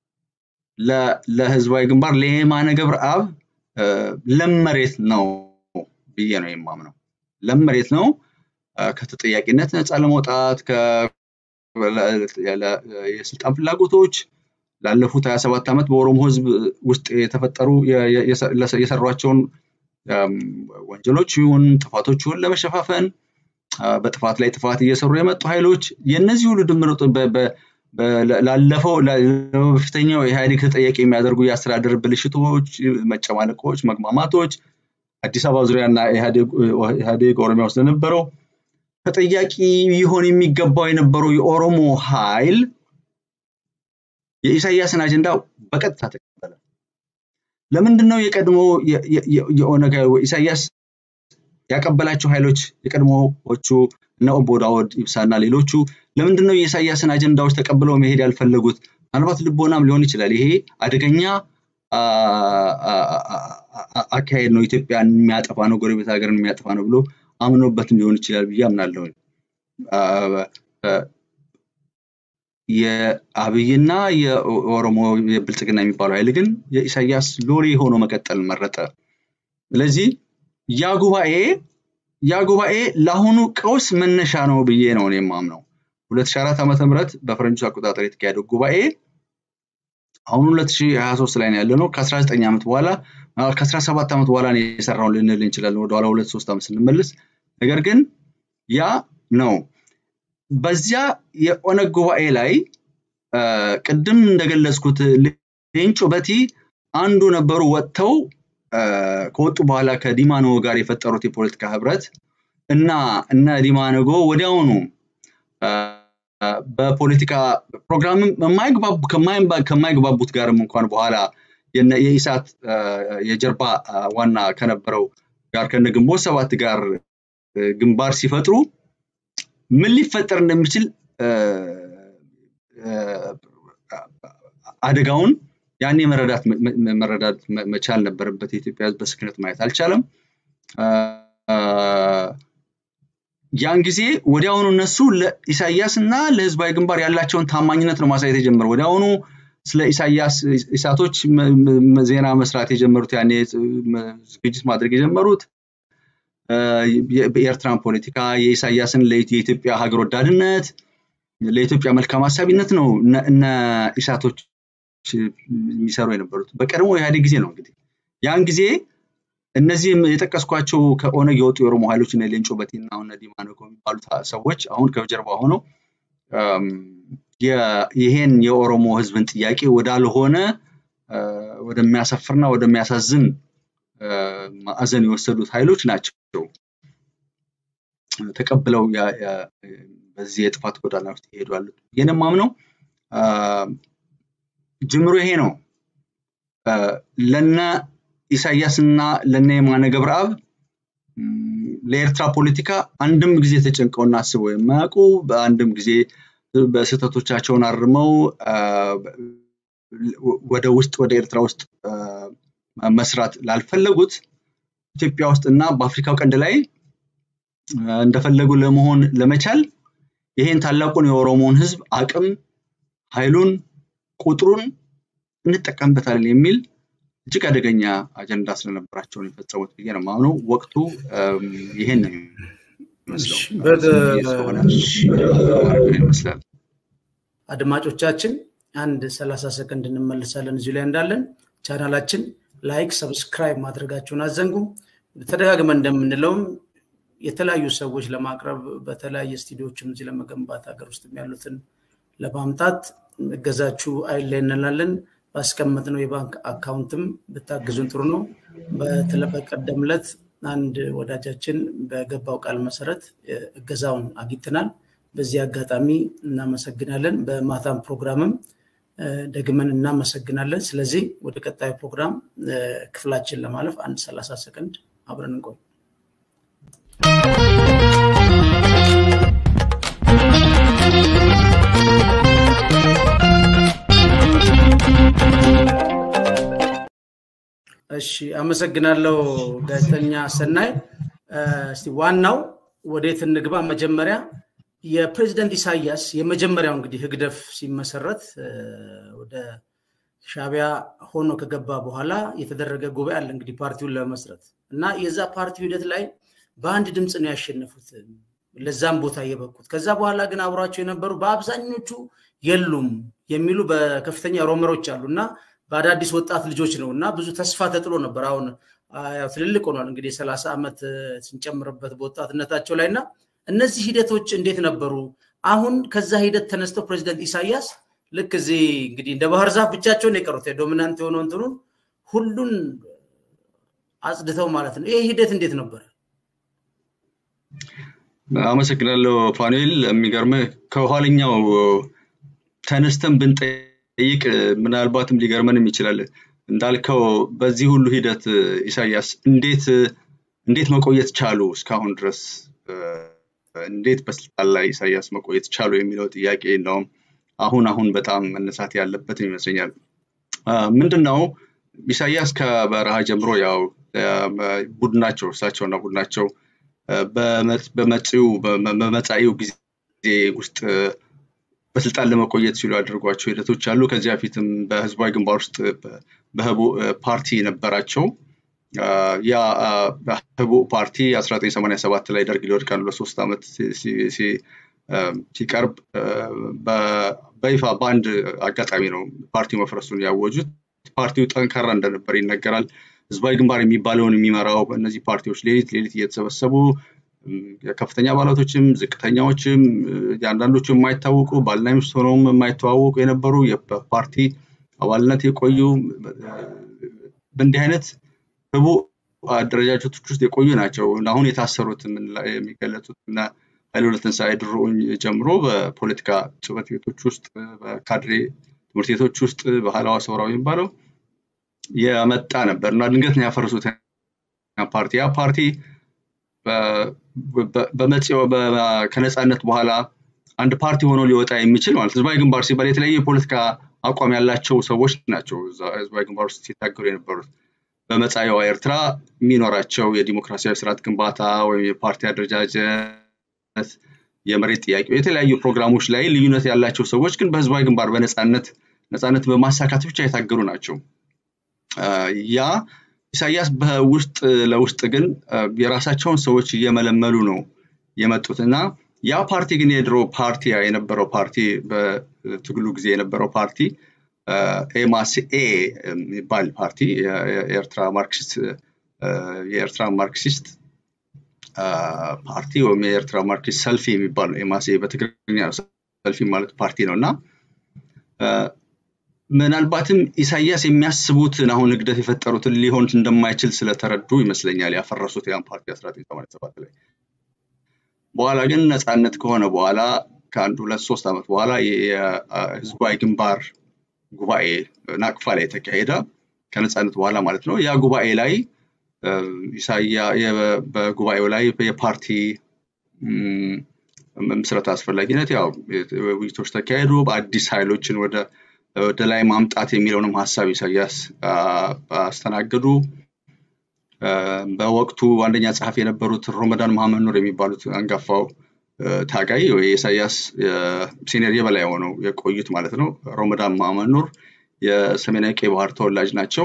ለህዝባዊ ግንባር ለየማነ ገብረአብ ለም መሬት ነው ብዬ ነው የማምነው። ለም መሬት ነው ከተጠያቂነት ነፃ ለመውጣት የስልጣን ፍላጎቶች ላለፉት 27 ዓመት በኦሮሞ ህዝብ ውስጥ የተፈጠሩ የሰሯቸውን ወንጀሎች ይሁን ጥፋቶች ይሁን ለመሸፋፈን በጥፋት ላይ ጥፋት እየሰሩ የመጡ ኃይሎች የእነዚህ ሁሉ ድምር ላለፈው በፊተኛው ኢህአዴግ ተጠያቂ የሚያደርጉ የአስተዳደር ብልሽቶች፣ መጨማለቆች፣ መግማማቶች አዲስ አበባ ዙሪያና ኢህአዴግ ኦሮሚያ ውስጥ ለነበረው ተጠያቂ ሊሆን የሚገባው የነበረው የኦሮሞ ኃይል የኢሳያስን አጀንዳ በቀጥታ ተቀበለ። ለምንድን ነው የቀድሞ የኦነግ ኢሳያስ ያቀበላቸው ኃይሎች የቀድሞዎቹ እነ ኦቦ ዳውድ ኢብሳና ሌሎቹ ለምንድን ነው የኢሳያስን አጀንዳዎች ተቀብለው መሄድ ያልፈለጉት? ምናልባት ልቦናም ሊሆን ይችላል። ይሄ አደገኛ አካሄድ ነው፣ ኢትዮጵያን የሚያጠፋ ነው፣ ጎረቤት ሀገርን የሚያጠፋ ነው ብሎ አምኖበትም ሊሆን ይችላል ብዬ አምናለሁ። የአብይና የኦሮሞ የብልጽግና የሚባለው ኃይል ግን የኢሳያስ ሎሌ ሆኖ መቀጠል መረጠ። ስለዚህ ያ ጉባኤ ያ ጉባኤ ለአሁኑ ቀውስ መነሻ ነው ብዬ ነው የማምነው። 2004 ዓመተ ምህረት በፈረንጆች አቆጣጠር የተካሄደው ጉባኤ አሁን 2023 ላይ ነው ያለ ነው። ከ19 ዓመት በኋላ ከ17 ዓመት በኋላ ነው የሰራውን ልንል እንችላለን። ወደኋላ ሁለት ሶስት ዓመት ስንመልስ ነገር ግን ያ ነው በዚያ የኦነግ ጉባኤ ላይ ቅድም እንደገለጽኩት ሌንጮ በቲ አንዱ ነበሩ ወጥተው ከወጡ በኋላ ከዲማኖ ጋር የፈጠሩት የፖለቲካ ህብረት እና እነ ዲማነጎ ወዲያውኑ በፖለቲካ ፕሮግራምም ከማይግባቡት ጋርም እንኳን በኋላ የኢሳት የጀርባ ዋና ከነበረው ጋር ከነ ግንቦት ሰባት ጋር ግንባር ሲፈጥሩ ምን ሊፈጠር እንደሚችል አደጋውን ያኔ መረዳት መረዳት መቻል ነበረበት። የኢትዮጵያ ህዝብ በስክነት ማየት አልቻለም። ያን ጊዜ ወዲያውኑ እነሱ ለኢሳያስ እና ለህዝባዊ ግንባር ያላቸውን ታማኝነት ነው ማሳየት የጀመረው። ወዲያውኑ ስለ ኢሳያስ ኢሳቶች ዜና መስራት የጀመሩት ያኔ ዝግጅት ማድረግ የጀመሩት በኤርትራን ፖለቲካ የኢሳያስን የኢትዮጵያ ሀገር ወዳድነት ለኢትዮጵያ መልካም ሀሳቢነት ነው እነ ኢሳቶች የሚሰሩ የነበሩት በቀድሞ ኢህአዴግ ጊዜ ነው እንግዲህ ያን ጊዜ እነዚህ የጠቀስኳቸው ከኦነግ የወጡ የኦሮሞ ኃይሎች እነ ሌንጮ በቲና እነ ዲማነጎ የሚባሉት ሰዎች አሁን ከጀርባ ሆነው ይሄን የኦሮሞ ህዝብን ጥያቄ ወዳልሆነ ወደሚያሰፍርና ወደሚያሳዝን ማዕዘን የወሰዱት ኃይሎች ናቸው ተቀብለው በዚህ የጥፋት ጎዳና ውስጥ ይሄዱ ያሉት ይህን ማምነው ጅምሮ ይሄ ነው ለነ ኢሳያስ እና ለነ የማነ ገብረአብ ለኤርትራ ፖለቲካ አንድም ጊዜ ተጨንቀውና አስበው የማያውቁ በአንድም ጊዜ በስህተቶቻቸውን አርመው ወደ ውስጥ ወደ ኤርትራ ውስጥ መስራት ላልፈለጉት ኢትዮጵያ ውስጥ እና በአፍሪካው ቀንድ ላይ እንደፈለጉ ለመሆን ለመቻል ይሄን ታላቁን የኦሮሞን ህዝብ አቅም ኃይሉን ቁጥሩን እንጠቀምበታለን የሚል እጅግ አደገኛ አጀንዳ ስለነበራቸው ነው የፈጸሙት ብዬ ነው ማምነው። ወቅቱ ይሄን ነው ይመስላል። አድማጮቻችን አንድ ሰላሳ ሰከንድ እንመልሳለን እዚሁ ላይ እንዳለን ቻናላችን ላይክ ሰብስክራይብ ማድረጋችሁን አዘንጉ። ተደጋግመን እንደምንለውም የተለያዩ ሰዎች ለማቅረብ በተለያየ ስቱዲዮችም እዚህ ለመገንባት ሀገር ውስጥ ያሉትን ለማምጣት እገዛችሁ አይለይ እንላለን። ባስቀመጥነው የባንክ አካውንትም ብታግዙን ጥሩ ነው። በቀደም ዕለት አንድ ወዳጃችን በገባው ቃል መሰረት እገዛውን አግኝተናል። በዚህ አጋጣሚ እናመሰግናለን። በማታም ፕሮግራምም ደግመን እናመሰግናለን። ስለዚህ ወደ ቀጣዩ ፕሮግራም ክፍላችን ለማለፍ አንድ ሰላሳ ሰከንድ አብረን እንቆይ። እሺ አመሰግናለሁ ጋዜጠኛ ሰናይ። እስቲ ዋናው ወዴት እንግባ? መጀመሪያ የፕሬዚደንት ኢሳያስ የመጀመሪያው እንግዲህ ህግደፍ ሲመሰረት ወደ ሻቢያ ሆኖ ከገባ በኋላ የተደረገ ጉባኤ አለ እንግዲህ ፓርቲውን ለመመስረት እና የዛ ፓርቲው ሂደት ላይ በአንድ ድምፅ ነው ያሸነፉት፣ ለዛም ቦታ የበቁት። ከዛ በኋላ ግን አብሯቸው የነበሩ በአብዛኞቹ የሉም የሚሉ በከፍተኛ ሮመሮች አሉ እና በአዳዲስ ወጣት ልጆች ነው እና ብዙ ተስፋ ተጥሎ ነበር። አሁን ትልልቅ ሆኗል እንግዲህ የሰላሳ ዓመት ስንጨምርበት በወጣትነታቸው ላይ እና እነዚህ ሂደቶች እንዴት ነበሩ? አሁን ከዛ ሂደት ተነስተው ፕሬዚደንት ኢሳያስ ልክ እዚህ እንግዲህ እንደ ባህር ዛፍ ብቻቸውን የቀሩት ዶሚናንት የሆነው እንትኑን ሁሉን አጽድተው ማለት ነው። ይህ ሂደት እንዴት ነበረ? አመሰግናለሁ ፋኑኤል። የሚገርምህ ከኋለኛው ተነስተን ብንጠይቅ ምናልባትም ሊገርመንም ይችላል። እንዳልከው በዚህ ሁሉ ሂደት ኢሳያስ እንዴት እንዴት መቆየት ቻሉ እስካሁን ድረስ እንዴት በስልጣን ላይ ኢሳያስ መቆየት ቻሉ የሚለው ጥያቄ እንደውም አሁን አሁን በጣም መነሳት ያለበት ይመስለኛል። ምንድን ነው ኢሳያስ ከበረሃ ጀምሮ ያው ቡድናቸው እርሳቸውና ቡድናቸው በመጻኢው ጊዜ ውስጥ በስልጣን ለመቆየት ሲሉ ያደርጓቸው ሂደቶች አሉ። ከዚያ በፊትም በህዝባዊ ግንባር ውስጥ በህቡ ፓርቲ ነበራቸው። ያ ህቡ ፓርቲ 1987 ላይ ደርግ ሊወድቅ አንዱ ለሶስት ዓመት ሲቀርብ በይፋ በአንድ አጋጣሚ ነው ፓርቲው መፍረሱን ያወጁት። ፓርቲው ጠንካራ እንደነበር ይነገራል። ህዝባዊ ግንባር የሚባለውን የሚመራው እነዚህ ፓርቲዎች ሌሊት ሌሊት እየተሰበሰቡ ከፍተኛ አባላቶችም ዝቅተኛዎችም የአንዳንዶቹ የማይታወቁ ባልና ሚስት ሆነውም የማይተዋወቁ የነበሩ የፓርቲ አባልነት የቆዩ በእንዲህ አይነት ህቡ አደረጃጀቶች ውስጥ የቆዩ ናቸው። አሁን የታሰሩት የሚገለጹት እና ኃይለሁለት ትንሣኤ ድሮውን ጀምሮ በፖለቲካ ጽሕፈት ቤቶች ውስጥ በካድሬ ትምህርት ቤቶች ውስጥ በሀላዋ ሰውራዊ የሚባለው የመጣ ነበር እና ድንገት ነው ያፈረሱት ፓርቲ ያ ፓርቲ በመጽዮ ከነፃነት በኋላ አንድ ፓርቲ ሆኖ ሊወጣ የሚችል ማለት ህዝባዊ ግንባር ሲባል የተለያየ የፖለቲካ አቋም ያላቸው ሰዎች ናቸው ህዝባዊ ግንባር ውስጥ ሲታገሉ የነበሩት። በመጻኢዋ ኤርትራ የሚኖራቸው የዲሞክራሲያዊ ስርዓት ግንባታ ወይም የፓርቲ አደረጃጀት፣ የመሬት ጥያቄ፣ የተለያዩ ፕሮግራሞች ላይ ልዩነት ያላቸው ሰዎች ግን በህዝባዊ ግንባር በነፃነት ነፃነት በማሳካት ብቻ የታገሉ ናቸው። ያ ኢሳያስ በውስጥ ለውስጥ ግን የራሳቸውን ሰዎች እየመለመሉ ነው የመጡት እና ያ ፓርቲ ግን የድሮ ፓርቲ የነበረው ፓርቲ በትግሉ ጊዜ የነበረው ፓርቲ ኤማስኤ የሚባል ፓርቲ የኤርትራ ማርክሲስት የኤርትራ ማርክሲስት ፓርቲ ወይም የኤርትራ ማርክሲስት ሰልፊ የሚባል ነው። ኤማስኤ በትግርኛ ሰልፊ ማለት ፓርቲ ነው እና ምናልባትም ኢሳያስ የሚያስቡትን አሁን ንግደት የፈጠሩትን ሊሆን እንደማይችል ስለተረዱ ይመስለኛል ያፈረሱት ያን ፓርቲ 1987 ላይ። በኋላ ግን ነፃነት ከሆነ በኋላ ከአንድ ሁለት ሶስት ዓመት በኋላ የህዝባዊ ግንባር ጉባኤ ናቅፋ ላይ የተካሄደ ከነፃነት በኋላ ማለት ነው። ያ ጉባኤ ላይ ኢሳያ በጉባኤው ላይ የፓርቲ ምስረት አስፈላጊነት ያው ውይይቶች ተካሄዱ። በአዲስ ኃይሎችን ወደ ወደ ላይ ማምጣት የሚለውንም ሀሳብ ኢሳያስ አስተናገዱ። በወቅቱ አንደኛ ጸሐፊ የነበሩት ሮመዳን መሐመድ ኑር የሚባሉት አንጋፋው ታጋይ የኢሳያስ ሲኒየር የበላይ ሆነው የቆዩት ማለት ነው። ሮመዳን መሐመድ ኑር የሰሜናዊ ቀይ ባህር ተወላጅ ናቸው።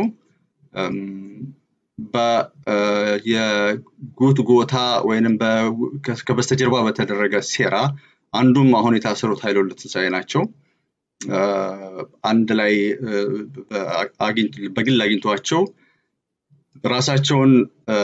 የጉትጎታ ወይንም ከበስተጀርባ በተደረገ ሴራ አንዱም አሁን የታሰሩት ኃይለሁለት ትንሣኤ ናቸው። አንድ ላይ በግል አግኝቷቸው ራሳቸውን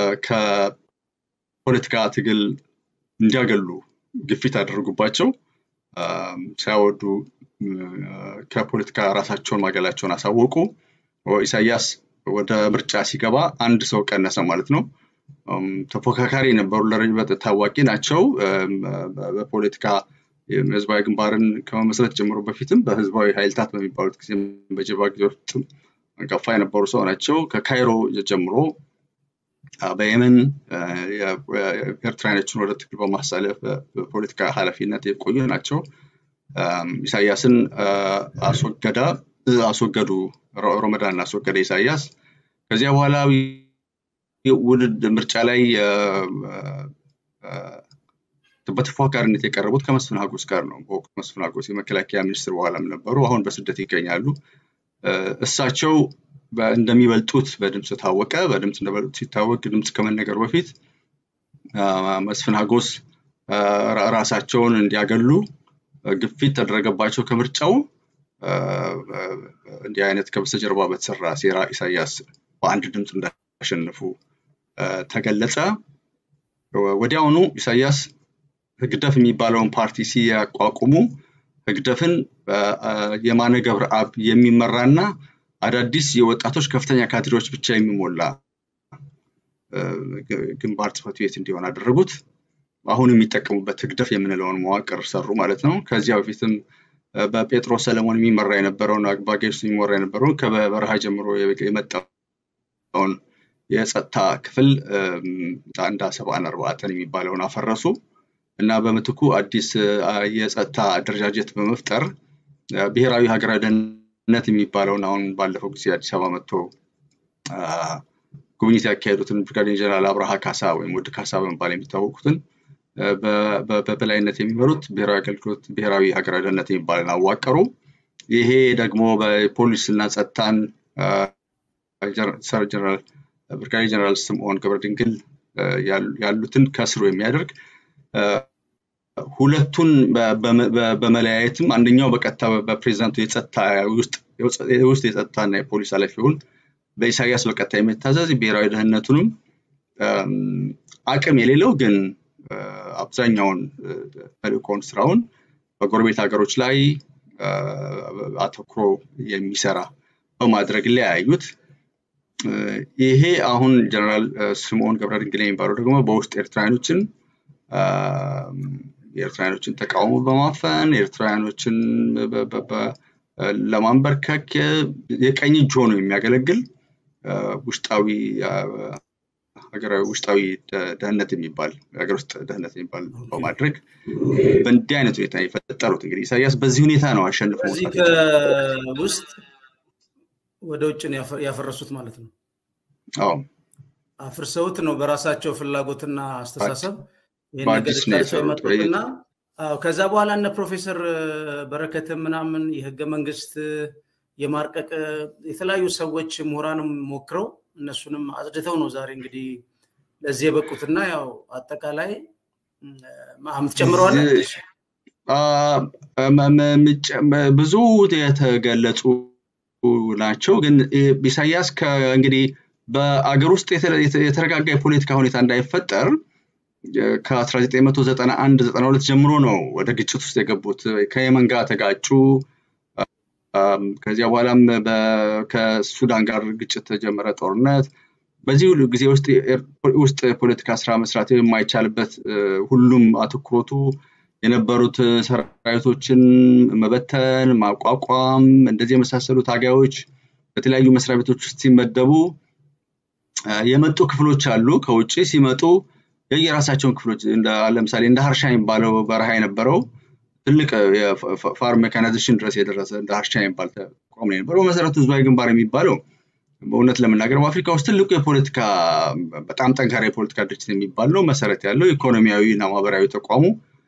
ከፖለቲካ ትግል እንዲያገሉ ግፊት አደረጉባቸው። ሳይወዱ ከፖለቲካ ራሳቸውን ማገላቸውን አሳወቁ። ኢሳያስ ወደ ምርጫ ሲገባ አንድ ሰው ቀነሰ ማለት ነው። ተፎካካሪ የነበሩ ለረጅም ታዋቂ ናቸው። በፖለቲካ ህዝባዊ ግንባርን ከመመስረት ጀምሮ በፊትም በህዝባዊ ኃይልታት በሚባሉት ጊዜ በጀባ ጊዜ ውስጥም አንጋፋ የነበሩ ሰው ናቸው። ከካይሮ ጀምሮ በየመን ኤርትራውያኖችን ወደ ትግል በማሳለፍ በፖለቲካ ኃላፊነት የቆዩ ናቸው። ኢሳያስን አስወገደ አስወገዱ ሮመዳን አስወገደ ኢሳያስ። ከዚያ በኋላ ውድድ ምርጫ ላይ በተፎካካሪነት የቀረቡት ከመስፍን ሀጎስ ጋር ነው። በወቅቱ መስፍን ሀጎስ የመከላከያ ሚኒስትር በኋላም ነበሩ። አሁን በስደት ይገኛሉ። እሳቸው እንደሚበልጡት በድምፅ ታወቀ። በድምፅ እንደበልጡት ሲታወቅ ድምፅ ከመነገሩ በፊት መስፍን ሀጎስ ራሳቸውን እንዲያገሉ ግፊት ተደረገባቸው ከምርጫው። እንዲህ አይነት ከበስተጀርባ በተሰራ ሴራ ኢሳያስ በአንድ ድምፅ እንዳሸነፉ ተገለጸ። ወዲያውኑ ኢሳያስ ህግደፍ የሚባለውን ፓርቲ ሲያቋቁሙ ህግደፍን የማነ ገብረአብ የሚመራና አዳዲስ የወጣቶች ከፍተኛ ካድሬዎች ብቻ የሚሞላ ግንባር ጽሕፈት ቤት እንዲሆን አደረጉት። አሁን የሚጠቀሙበት ህግደፍ የምንለውን መዋቅር ሰሩ ማለት ነው። ከዚያ በፊትም በጴጥሮስ ሰለሞን የሚመራ የነበረውን አግባጌስ የሚመራ የነበረውን ከበረሃ ጀምሮ የመጣውን የጸጥታ ክፍል አንድ ሰብአን አርባዕተን የሚባለውን አፈረሱ እና በምትኩ አዲስ የጸጥታ አደረጃጀት በመፍጠር ብሔራዊ ሀገራዊ ደህንነት የሚባለውን አሁን ባለፈው ጊዜ አዲስ አበባ መጥቶ ጉብኝት ያካሄዱትን ብርጋዴር ጀነራል አብርሃ ካሳ ወይም ውድ ካሳ በመባል የሚታወቁትን በበላይነት የሚመሩት ብሔራዊ አገልግሎት ብሔራዊ ሀገራዊ ደህንነት የሚባልን አዋቀሩ። ይሄ ደግሞ በፖሊስ እና ጸጥታን ሰር ጀነራል ብርጋዴር ጀነራል ስምዖን ገብረ ድንግል ያሉትን ከስሩ የሚያደርግ ሁለቱን በመለያየትም አንደኛው በቀጥታ በፕሬዚዳንቱ የጸጥታ ውስጥ የጸጥታና የፖሊስ ኃላፊውን በኢሳያስ በቀጥታ የሚታዘዝ ብሔራዊ ደህንነቱንም አቅም የሌለው ግን አብዛኛውን ተልእኮውን ስራውን በጎረቤት ሀገሮች ላይ አተኩሮ የሚሰራ በማድረግ ለያዩት። ይሄ አሁን ጀነራል ስምዖን ገብረ ድንግል የሚባለው ደግሞ በውስጥ ኤርትራውያኖችን የኤርትራውያኖችን ተቃውሞ በማፈን ኤርትራውያኖችን ለማንበርከክ የቀኝ እጅ ሆኖ የሚያገለግል ውስጣዊ ሀገራዊ ውስጣዊ ደህንነት የሚባል ሀገር ውስጥ ደህንነት የሚባል በማድረግ በእንዲህ አይነት ሁኔታ የፈጠሩት እንግዲህ ኢሳያስ በዚህ ሁኔታ ነው አሸንፎ እዚህ ውስጥ ወደ ውጭ ያፈረሱት ማለት ነው። አዎ አፍርሰውት ነው በራሳቸው ፍላጎትና አስተሳሰብ ይህን ነገር ቀርሰው የመጡትና ከዛ በኋላ እነ ፕሮፌሰር በረከት ምናምን የህገ መንግስት የማርቀቅ የተለያዩ ሰዎች ምሁራንም ሞክረው እነሱንም አጽድተው ነው ዛሬ እንግዲህ ለዚህ የበቁትና ያው አጠቃላይ የምትጨምረዋለ ብዙ የተገለጹ ናቸው። ግን ኢሳያስ እንግዲህ በአገር ውስጥ የተረጋጋ የፖለቲካ ሁኔታ እንዳይፈጠር ከ1991 92 ጀምሮ ነው ወደ ግጭት ውስጥ የገቡት። ከየመን ጋር ተጋጩ። ከዚያ በኋላም ከሱዳን ጋር ግጭት ተጀመረ፣ ጦርነት። በዚህ ሁሉ ጊዜ ውስጥ ፖለቲካ ስራ መስራት የማይቻልበት ሁሉም አትኩሮቱ የነበሩት ሰራዊቶችን መበተን፣ ማቋቋም፣ እንደዚህ የመሳሰሉ ታጋዮች በተለያዩ መስሪያ ቤቶች ውስጥ ሲመደቡ የመጡ ክፍሎች አሉ። ከውጭ ሲመጡ የየራሳቸውን ክፍሎች ለምሳሌ እንደ ሀርሻ የሚባለው በረሃ የነበረው ትልቅ የፋርም ሜካናይዜሽን ድረስ የደረሰ እንደ ሀርሻ የሚባል ተቋም ነው የነበረው። በመሰረቱ ህዝባዊ ግንባር የሚባለው በእውነት ለመናገር በአፍሪካ ውስጥ ትልቁ የፖለቲካ በጣም ጠንካራ የፖለቲካ ድርጅት የሚባል ነው። መሰረት ያለው ኢኮኖሚያዊ እና ማህበራዊ ተቋሙ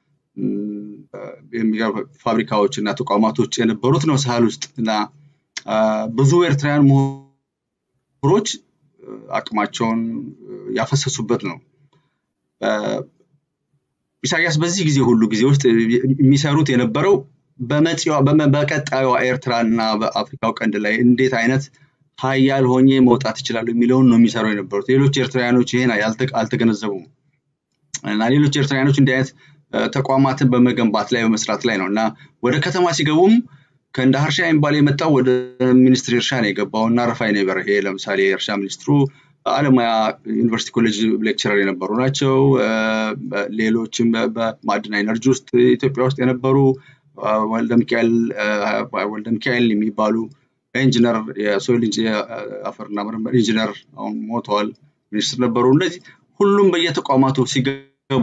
ፋብሪካዎች እና ተቋማቶች የነበሩት ነው ሳህል ውስጥ እና ብዙ ኤርትራውያን ምሁሮች አቅማቸውን ያፈሰሱበት ነው። ኢሳያስ በዚህ ጊዜ ሁሉ ጊዜ ውስጥ የሚሰሩት የነበረው በቀጣዩ ኤርትራ እና በአፍሪካው ቀንድ ላይ እንዴት አይነት ሀያል ሆኜ መውጣት ይችላሉ የሚለውን ነው የሚሰሩ የነበሩት። ሌሎች ኤርትራውያኖች ይሄን አልተገነዘቡም እና ሌሎች ኤርትራውያኖች እንዲህ አይነት ተቋማትን በመገንባት ላይ በመስራት ላይ ነው እና ወደ ከተማ ሲገቡም ከእንደ ሀርሻ የሚባል የመጣው ወደ ሚኒስትሪ እርሻ ነው የገባው እና ረፋይ ነው በርሄ ለምሳሌ የእርሻ ሚኒስትሩ አለማያ ዩኒቨርሲቲ ኮሌጅ ሌክቸረር የነበሩ ናቸው። ሌሎችም በማዕድን ኤነርጂ ውስጥ ኢትዮጵያ ውስጥ የነበሩ ወልደ ሚካኤል የሚባሉ ኢንጂነር የሶይል አፈርና ምርምር ኢንጂነር አሁን ሞተዋል ሚኒስትር ነበሩ። እነዚህ ሁሉም በየተቋማቱ ሲገቡ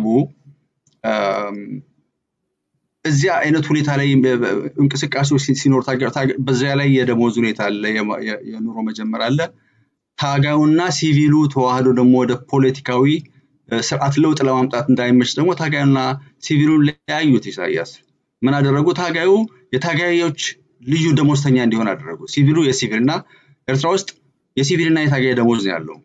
እዚያ አይነት ሁኔታ ላይ እንቅስቃሴዎች ሲኖር በዚያ ላይ የደሞዝ ሁኔታ አለ፣ የኑሮ መጀመር አለ። ታጋዩና ሲቪሉ ተዋህዶ ደግሞ ወደ ፖለቲካዊ ስርዓት ለውጥ ለማምጣት እንዳይመች ደግሞ ታጋዩና ሲቪሉን ለያዩት። ኢሳያስ ምን አደረጉ? ታጋዩ የታጋዮች ልዩ ደሞዝተኛ እንዲሆን አደረጉ። ሲቪሉ የሲቪል እና ኤርትራ ውስጥ የሲቪል እና የታጋይ ደሞዝ ነው ያለው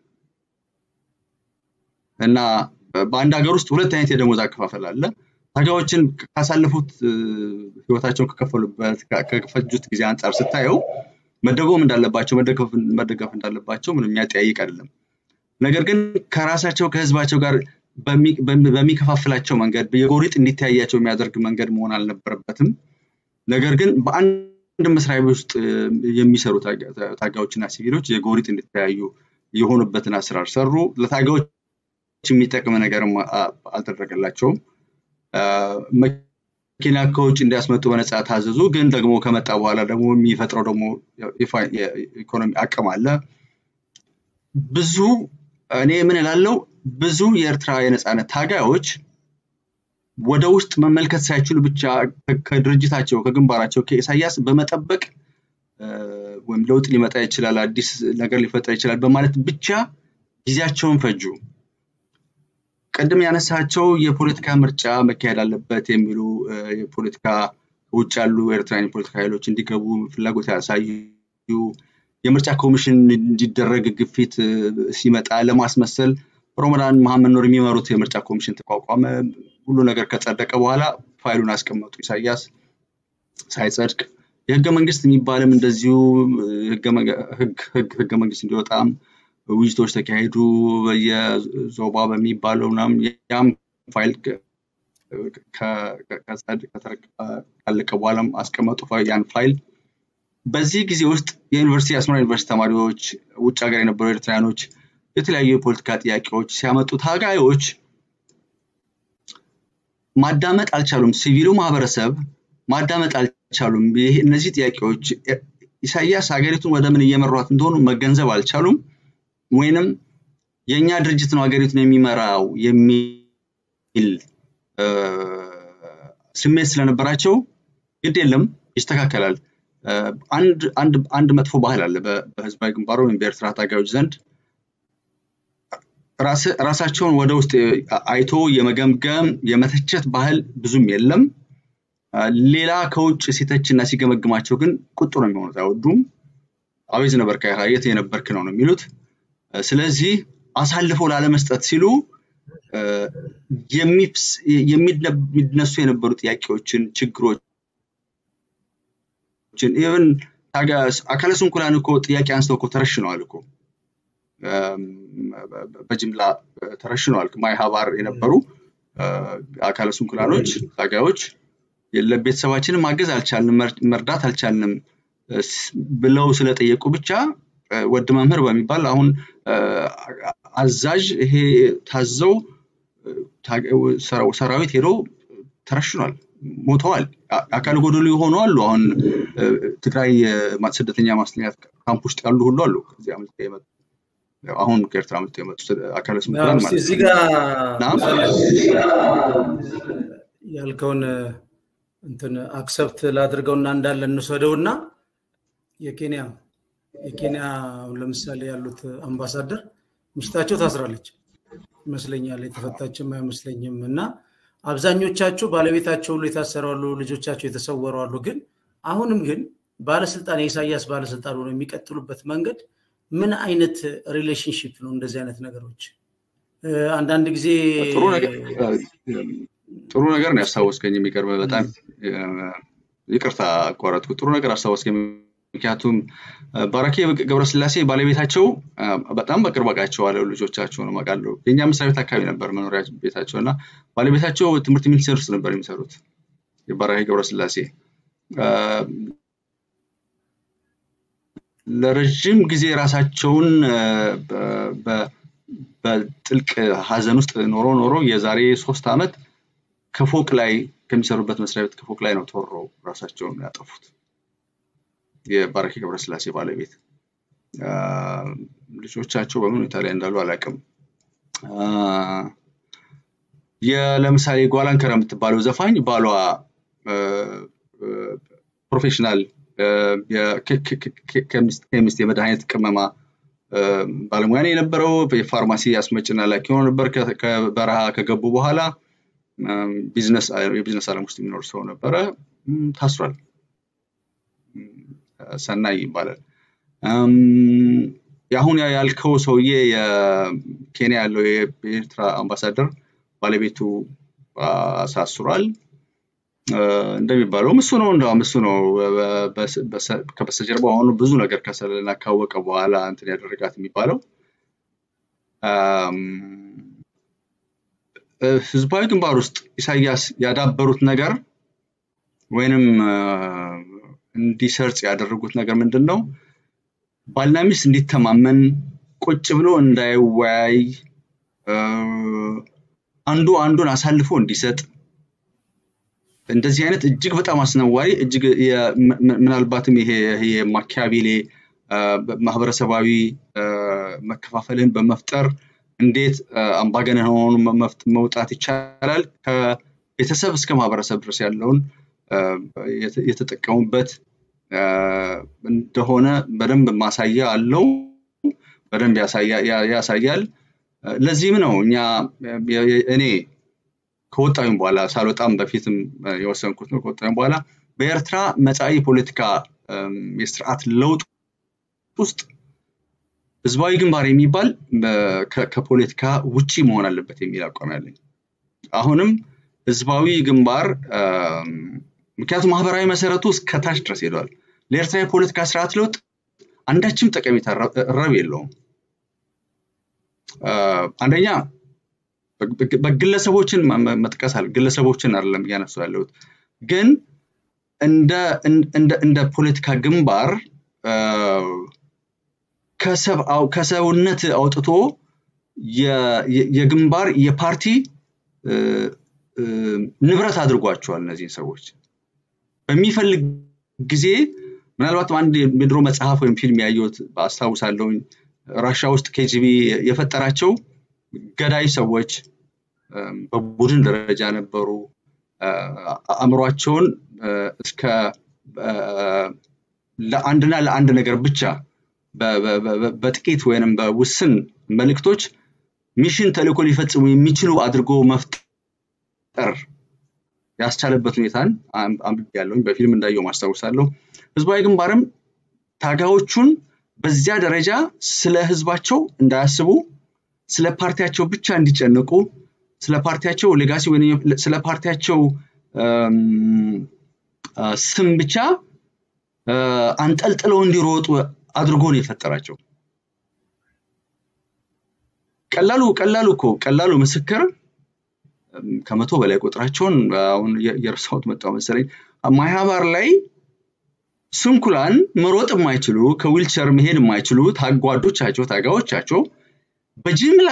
እና በአንድ ሀገር ውስጥ ሁለት አይነት የደሞዝ አከፋፈል አለ። ታጋዮችን ካሳለፉት ህይወታቸውን ከከፈሉበት ከፈጁት ጊዜ አንጻር ስታየው መደጎም እንዳለባቸው መደገፍ እንዳለባቸው ምንም የሚያጠያይቅ አይደለም። ነገር ግን ከራሳቸው ከህዝባቸው ጋር በሚከፋፍላቸው መንገድ የጎሪጥ እንዲተያያቸው የሚያደርግ መንገድ መሆን አልነበረበትም። ነገር ግን በአንድ መስሪያ ቤት ውስጥ የሚሰሩ ታጋዮችና ሲቪሎች የጎሪጥ እንዲተያዩ የሆኑበትን አሰራር ሰሩ። ለታጋዮች የሚጠቅም ነገርም አልተደረገላቸውም። መኪና ከውጭ እንዲያስመጡ በነፃ ታዘዙ። ግን ደግሞ ከመጣ በኋላ ደግሞ የሚፈጥረው ደግሞ የኢኮኖሚ አቅም አለ። ብዙ እኔ ምን እላለሁ፣ ብዙ የኤርትራ የነፃነት ታጋዮች ወደ ውስጥ መመልከት ሳይችሉ ብቻ ከድርጅታቸው ከግንባራቸው ከኢሳያስ በመጠበቅ ወይም ለውጥ ሊመጣ ይችላል፣ አዲስ ነገር ሊፈጠር ይችላል በማለት ብቻ ጊዜያቸውን ፈጁ። ቅድም ያነሳቸው የፖለቲካ ምርጫ መካሄድ አለበት የሚሉ የፖለቲካ ውጭ ያሉ ኤርትራን የፖለቲካ ኃይሎች እንዲገቡ ፍላጎት ያሳዩ የምርጫ ኮሚሽን እንዲደረግ ግፊት ሲመጣ ለማስመሰል ሮመዳን መሐመድ ኑር የሚመሩት የምርጫ ኮሚሽን ተቋቋመ። ሁሉ ነገር ከጸደቀ በኋላ ፋይሉን አስቀመጡ። ኢሳያስ ሳይጸድቅ የህገ መንግስት የሚባልም እንደዚሁ ህገ መንግስት እንዲወጣም ውይይቶች ተካሄዱ። በየዞባ በሚባለው ምናምን ያም ፋይል ካለቀ በኋላም አስቀመጡ ያን ፋይል በዚህ ጊዜ ውስጥ የዩኒቨርሲቲ የአስመራ ዩኒቨርሲቲ ተማሪዎች፣ ውጭ ሀገር የነበሩ ኤርትራያኖች የተለያዩ የፖለቲካ ጥያቄዎች ሲያመጡ ታጋዮች ማዳመጥ አልቻሉም። ሲቪሉ ማህበረሰብ ማዳመጥ አልቻሉም። እነዚህ ጥያቄዎች ኢሳያስ ሀገሪቱን ወደ ምን እየመሯት እንደሆኑ መገንዘብ አልቻሉም። ወይንም የእኛ ድርጅት ነው ሀገሪቱን የሚመራው የሚል ስሜት ስለነበራቸው ግድ የለም ይስተካከላል። አንድ መጥፎ ባህል አለ በህዝባዊ ግንባሩ ወይም በኤርትራ ታጋዮች ዘንድ ራሳቸውን ወደ ውስጥ አይቶ የመገምገም የመተቸት ባህል ብዙም የለም። ሌላ ከውጭ ሲተች እና ሲገመግማቸው ግን ቁጡ ነው የሚሆኑት፣ አይወዱም። አቤት ነበር የት የነበርክ ነው ነው የሚሉት። ስለዚህ አሳልፈው ላለመስጠት ሲሉ የሚነሱ የነበሩ ጥያቄዎችን፣ ችግሮችን ኢቨን አካለ ስንኩላን እኮ ጥያቄ አንስተው እኮ ተረሽነዋል እኮ በጅምላ ተረሽነዋል። ማይ ሀባር የነበሩ አካለ ስንኩላኖች ታጋዮች ቤተሰባችንን ማገዝ አልቻልንም፣ መርዳት አልቻልንም ብለው ስለጠየቁ ብቻ ወድ መምህር በሚባል አሁን አዛዥ ይሄ ታዘው ሰራዊት ሄዶ ተረሽኗል፣ ሞተዋል። አካል ጎደሎ የሆኑ አሉ። አሁን ትግራይ ስደተኛ ማስተኛ ካምፕ ውስጥ ያሉ ሁሉ አሉ። ከዚህ አመልጠ የመጡ አሁን ከኤርትራ አመልጠ የመጡ አካለ ስንኩላን ማለት እዚህ ጋር ያልከውን እንትን አክሰፕት ላድርገውና እንዳለ እንውሰደውና የኬንያ የኬንያ ለምሳሌ ያሉት አምባሳደር ሚስታቸው ታስራለች ይመስለኛል፣ የተፈታችም አይመስለኝም። እና አብዛኞቻቸው ባለቤታቸው ሁሉ የታሰሩ አሉ፣ ልጆቻቸው የተሰወሩ አሉ። ግን አሁንም ግን ባለስልጣን የኢሳያስ ባለስልጣን ሆነው የሚቀጥሉበት መንገድ ምን አይነት ሪሌሽንሽፕ ነው? እንደዚህ አይነት ነገሮች አንዳንድ ጊዜ ጥሩ ነገር ነው ያስታወስከኝ። የሚቀርበ በጣም ይቅርታ አቋረጥኩ። ጥሩ ነገር አስታወስከኝ። ምክንያቱም ባራኬ ገብረስላሴ ባለቤታቸው በጣም በቅርብ አውቃቸዋለሁ። ልጆቻቸውን አውቃለሁ። የእኛ መስሪያ ቤት አካባቢ ነበር መኖሪያ ቤታቸው እና ባለቤታቸው ትምህርት ሚኒስቴር ውስጥ ነበር የሚሰሩት የባራኬ ገብረስላሴ ለረዥም ጊዜ ራሳቸውን በጥልቅ ሀዘን ውስጥ ኖሮ ኖሮ የዛሬ ሶስት ዓመት ከፎቅ ላይ ከሚሰሩበት መስሪያ ቤት ከፎቅ ላይ ነው ተወረው ራሳቸውን ያጠፉት። የባረኪ ገብረስላሴ ባለቤት ልጆቻቸው በምን ሁኔታ ላይ እንዳሉ አላውቅም። ለምሳሌ ጓላንከር የምትባለው ዘፋኝ ባሏ ፕሮፌሽናል ኬሚስት የመድኃኒት ቅመማ ባለሙያ ነው የነበረው። የፋርማሲ አስመጭና ላኪ ሆኖ ነበር። ከበረሃ ከገቡ በኋላ የቢዝነስ ዓለም ውስጥ የሚኖር ሰው ነበረ። ታስሯል። ሰናይ ይባላል። የአሁን ያልከው ሰውዬ የኬንያ ያለው የኤርትራ አምባሳደር ባለቤቱ አሳስሯል። እንደሚባለውም እሱ ነው እንደውም እሱ ነው ከበስተጀርባ ሆኖ ብዙ ነገር ከሰለና ካወቀ በኋላ እንትን ያደረጋት የሚባለው ህዝባዊ ግንባር ውስጥ ኢሳያስ ያዳበሩት ነገር ወይንም እንዲሰርጽ ያደረጉት ነገር ምንድን ነው? ባልና ሚስት እንዲተማመን ቁጭ ብሎ እንዳይወያይ አንዱ አንዱን አሳልፎ እንዲሰጥ እንደዚህ አይነት እጅግ በጣም አስነዋሪ እጅግ ምናልባትም ይሄ የማኪያቬሌ ማህበረሰባዊ መከፋፈልን በመፍጠር እንዴት አምባገነን ሆኑ መውጣት ይቻላል ከቤተሰብ እስከ ማህበረሰብ ድረስ ያለውን የተጠቀሙበት እንደሆነ በደንብ ማሳያ አለው። በደንብ ያሳያል። ለዚህም ነው እኛ እኔ ከወጣሁም በኋላ ሳልወጣም በፊትም የወሰንኩት ነው። ከወጣሁም በኋላ በኤርትራ መጻኢ ፖለቲካ የስርዓት ለውጥ ውስጥ ህዝባዊ ግንባር የሚባል ከፖለቲካ ውጪ መሆን አለበት የሚል አቋም ያለኝ አሁንም ህዝባዊ ግንባር ምክንያቱም ማህበራዊ መሰረቱ እስከታች ድረስ ሄዷል። ለኤርትራ የፖለቲካ ስርዓት ለውጥ አንዳችም ጠቀሜታ ረብ የለውም። አንደኛ በግለሰቦችን መጥቀስ አለ። ግለሰቦችን አይደለም እያነሱ ያለሁት፣ ግን እንደ ፖለቲካ ግንባር ከሰውነት አውጥቶ የግንባር የፓርቲ ንብረት አድርጓቸዋል እነዚህን ሰዎች በሚፈልግ ጊዜ ምናልባት አንድ የድሮ መጽሐፍ ወይም ፊልም ያየሁት አስታውሳለሁ ራሻ ውስጥ ኬጂቢ የፈጠራቸው ገዳይ ሰዎች በቡድን ደረጃ ነበሩ አእምሯቸውን እስከ ለአንድና ለአንድ ነገር ብቻ በጥቂት ወይንም በውስን መልእክቶች ሚሽን ተልእኮ ሊፈጽሙ የሚችሉ አድርጎ መፍጠር ያስቻለበት ሁኔታን አንብቤ ያለውኝ በፊልም እንዳየው ማስታውሳለሁ ህዝባዊ ግንባርም ታጋዮቹን በዚያ ደረጃ ስለ ህዝባቸው እንዳያስቡ ስለ ፓርቲያቸው ብቻ እንዲጨነቁ ስለ ፓርቲያቸው ሌጋሲ ወይም ስለ ፓርቲያቸው ስም ብቻ አንጠልጥለው እንዲሮጡ አድርጎ ነው የፈጠራቸው ቀላሉ ቀላሉ እኮ ቀላሉ ምስክር ከመቶ በላይ ቁጥራቸውን አሁን የእርሳውት መጣው መሰለኝ ማህበር ላይ ስንኩላን መሮጥ የማይችሉ ከዊልቸር መሄድ የማይችሉ ታጓዶቻቸው ታጋዎቻቸው በጅምላ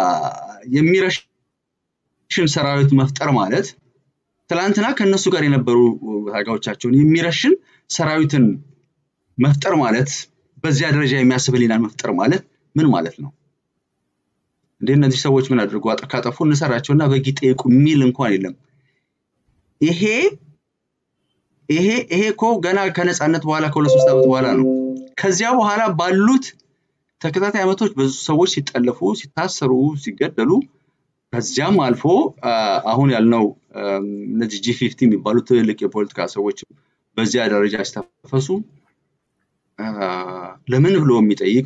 የሚረሽን ሰራዊት መፍጠር ማለት ትላንትና ከእነሱ ጋር የነበሩ ታጋዎቻቸውን የሚረሽን ሰራዊትን መፍጠር ማለት በዚያ ደረጃ የሚያስብ ህሊናን መፍጠር ማለት ምን ማለት ነው እንዴ እነዚህ ሰዎች ምን አድርጎ ካጠፉ እንሰራቸውና በጊ ጠይቁ የሚል እንኳን የለም ይሄ ይሄ ይሄ እኮ ገና ከነፃነት በኋላ ከሁለት ሶስት ዓመት በኋላ ነው ከዚያ በኋላ ባሉት ተከታታይ ዓመቶች ብዙ ሰዎች ሲጠለፉ ሲታሰሩ ሲገደሉ ከዚያም አልፎ አሁን ያልነው እነዚህ ጂ ፊፍቲ የሚባሉ ትልልቅ የፖለቲካ ሰዎች በዚያ ደረጃ ሲተፈሱ ለምን ብሎ የሚጠይቅ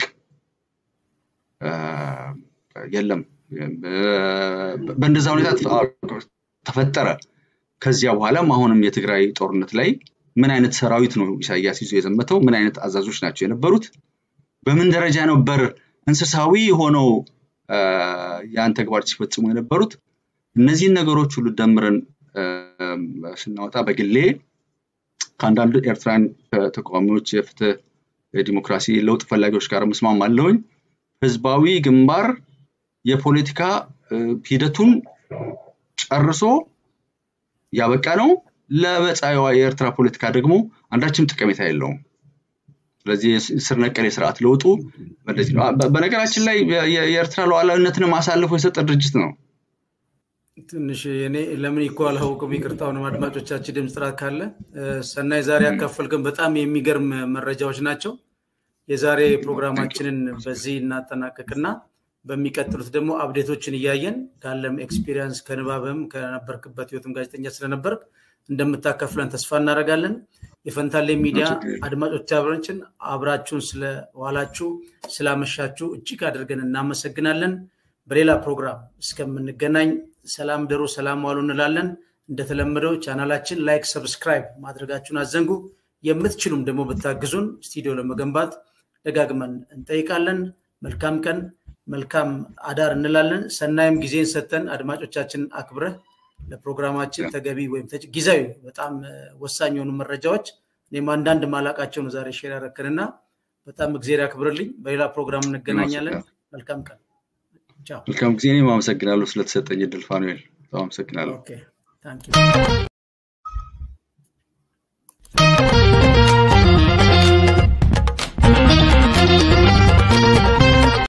የለም በእንደዛ ሁኔታ ተፈጠረ ከዚያ በኋላም አሁንም የትግራይ ጦርነት ላይ ምን አይነት ሰራዊት ነው ኢሳያስ ይዞ የዘመተው ምን አይነት አዛዦች ናቸው የነበሩት በምን ደረጃ ነበር እንስሳዊ ሆነው ያን ተግባር ሲፈጽሙ የነበሩት እነዚህን ነገሮች ሁሉ ደምረን ስናወጣ በግሌ ከአንዳንድ ኤርትራን ተቃዋሚዎች የፍትህ የዲሞክራሲ ለውጥ ፈላጊዎች ጋር ምስማም አለውኝ ህዝባዊ ግንባር የፖለቲካ ሂደቱን ጨርሶ ያበቃ ነው ለመጻኢዋ የኤርትራ ፖለቲካ ደግሞ አንዳችም ጠቀሜታ የለውም ስለዚህ ስር ነቀል የስርዓት ለውጡ እንደዚህ ነው በነገራችን ላይ የኤርትራ ሉዓላዊነትን አሳልፎ የሰጠ ድርጅት ነው ትንሽ እኔ ለምን ይኮ አላውቅም ይቅርታውንም አድማጮቻችን ድምፅ ጥራት ካለ ሰናይ ዛሬ ያካፈልክን በጣም የሚገርም መረጃዎች ናቸው የዛሬ ፕሮግራማችንን በዚህ እናጠናቀቅና በሚቀጥሉት ደግሞ አብዴቶችን እያየን ካለም ኤክስፒሪየንስ ከንባብም ከነበርክበት ህይወትም ጋዜጠኛ ስለነበርክ እንደምታከፍለን ተስፋ እናደርጋለን የፈንታሌ ሚዲያ አድማጮቻችን አብራችሁን ስለዋላችሁ ስላመሻችሁ እጅግ አድርገን እናመሰግናለን በሌላ ፕሮግራም እስከምንገናኝ ሰላም ደሩ ሰላም ዋሉ እንላለን እንደተለመደው ቻናላችን ላይክ ሰብስክራይብ ማድረጋችሁን አዘንጉ የምትችሉም ደግሞ ብታግዙን ስቱዲዮ ለመገንባት ደጋግመን እንጠይቃለን መልካም ቀን መልካም አዳር እንላለን ሰናይም ጊዜን ሰተን አድማጮቻችን አክብረህ ለፕሮግራማችን ተገቢ ወይም ጊዜያዊ በጣም ወሳኝ የሆኑ መረጃዎች እኔም አንዳንድ ማላቃቸው ነው ዛሬ ሼር ያረክንና በጣም እግዜር ያክብርልኝ በሌላ ፕሮግራም እንገናኛለን መልካም ቀን መልካም ጊዜ እኔም አመሰግናለሁ ስለተሰጠኝ እድል ፋኑኤል በጣም አመሰግናለሁ ታንክ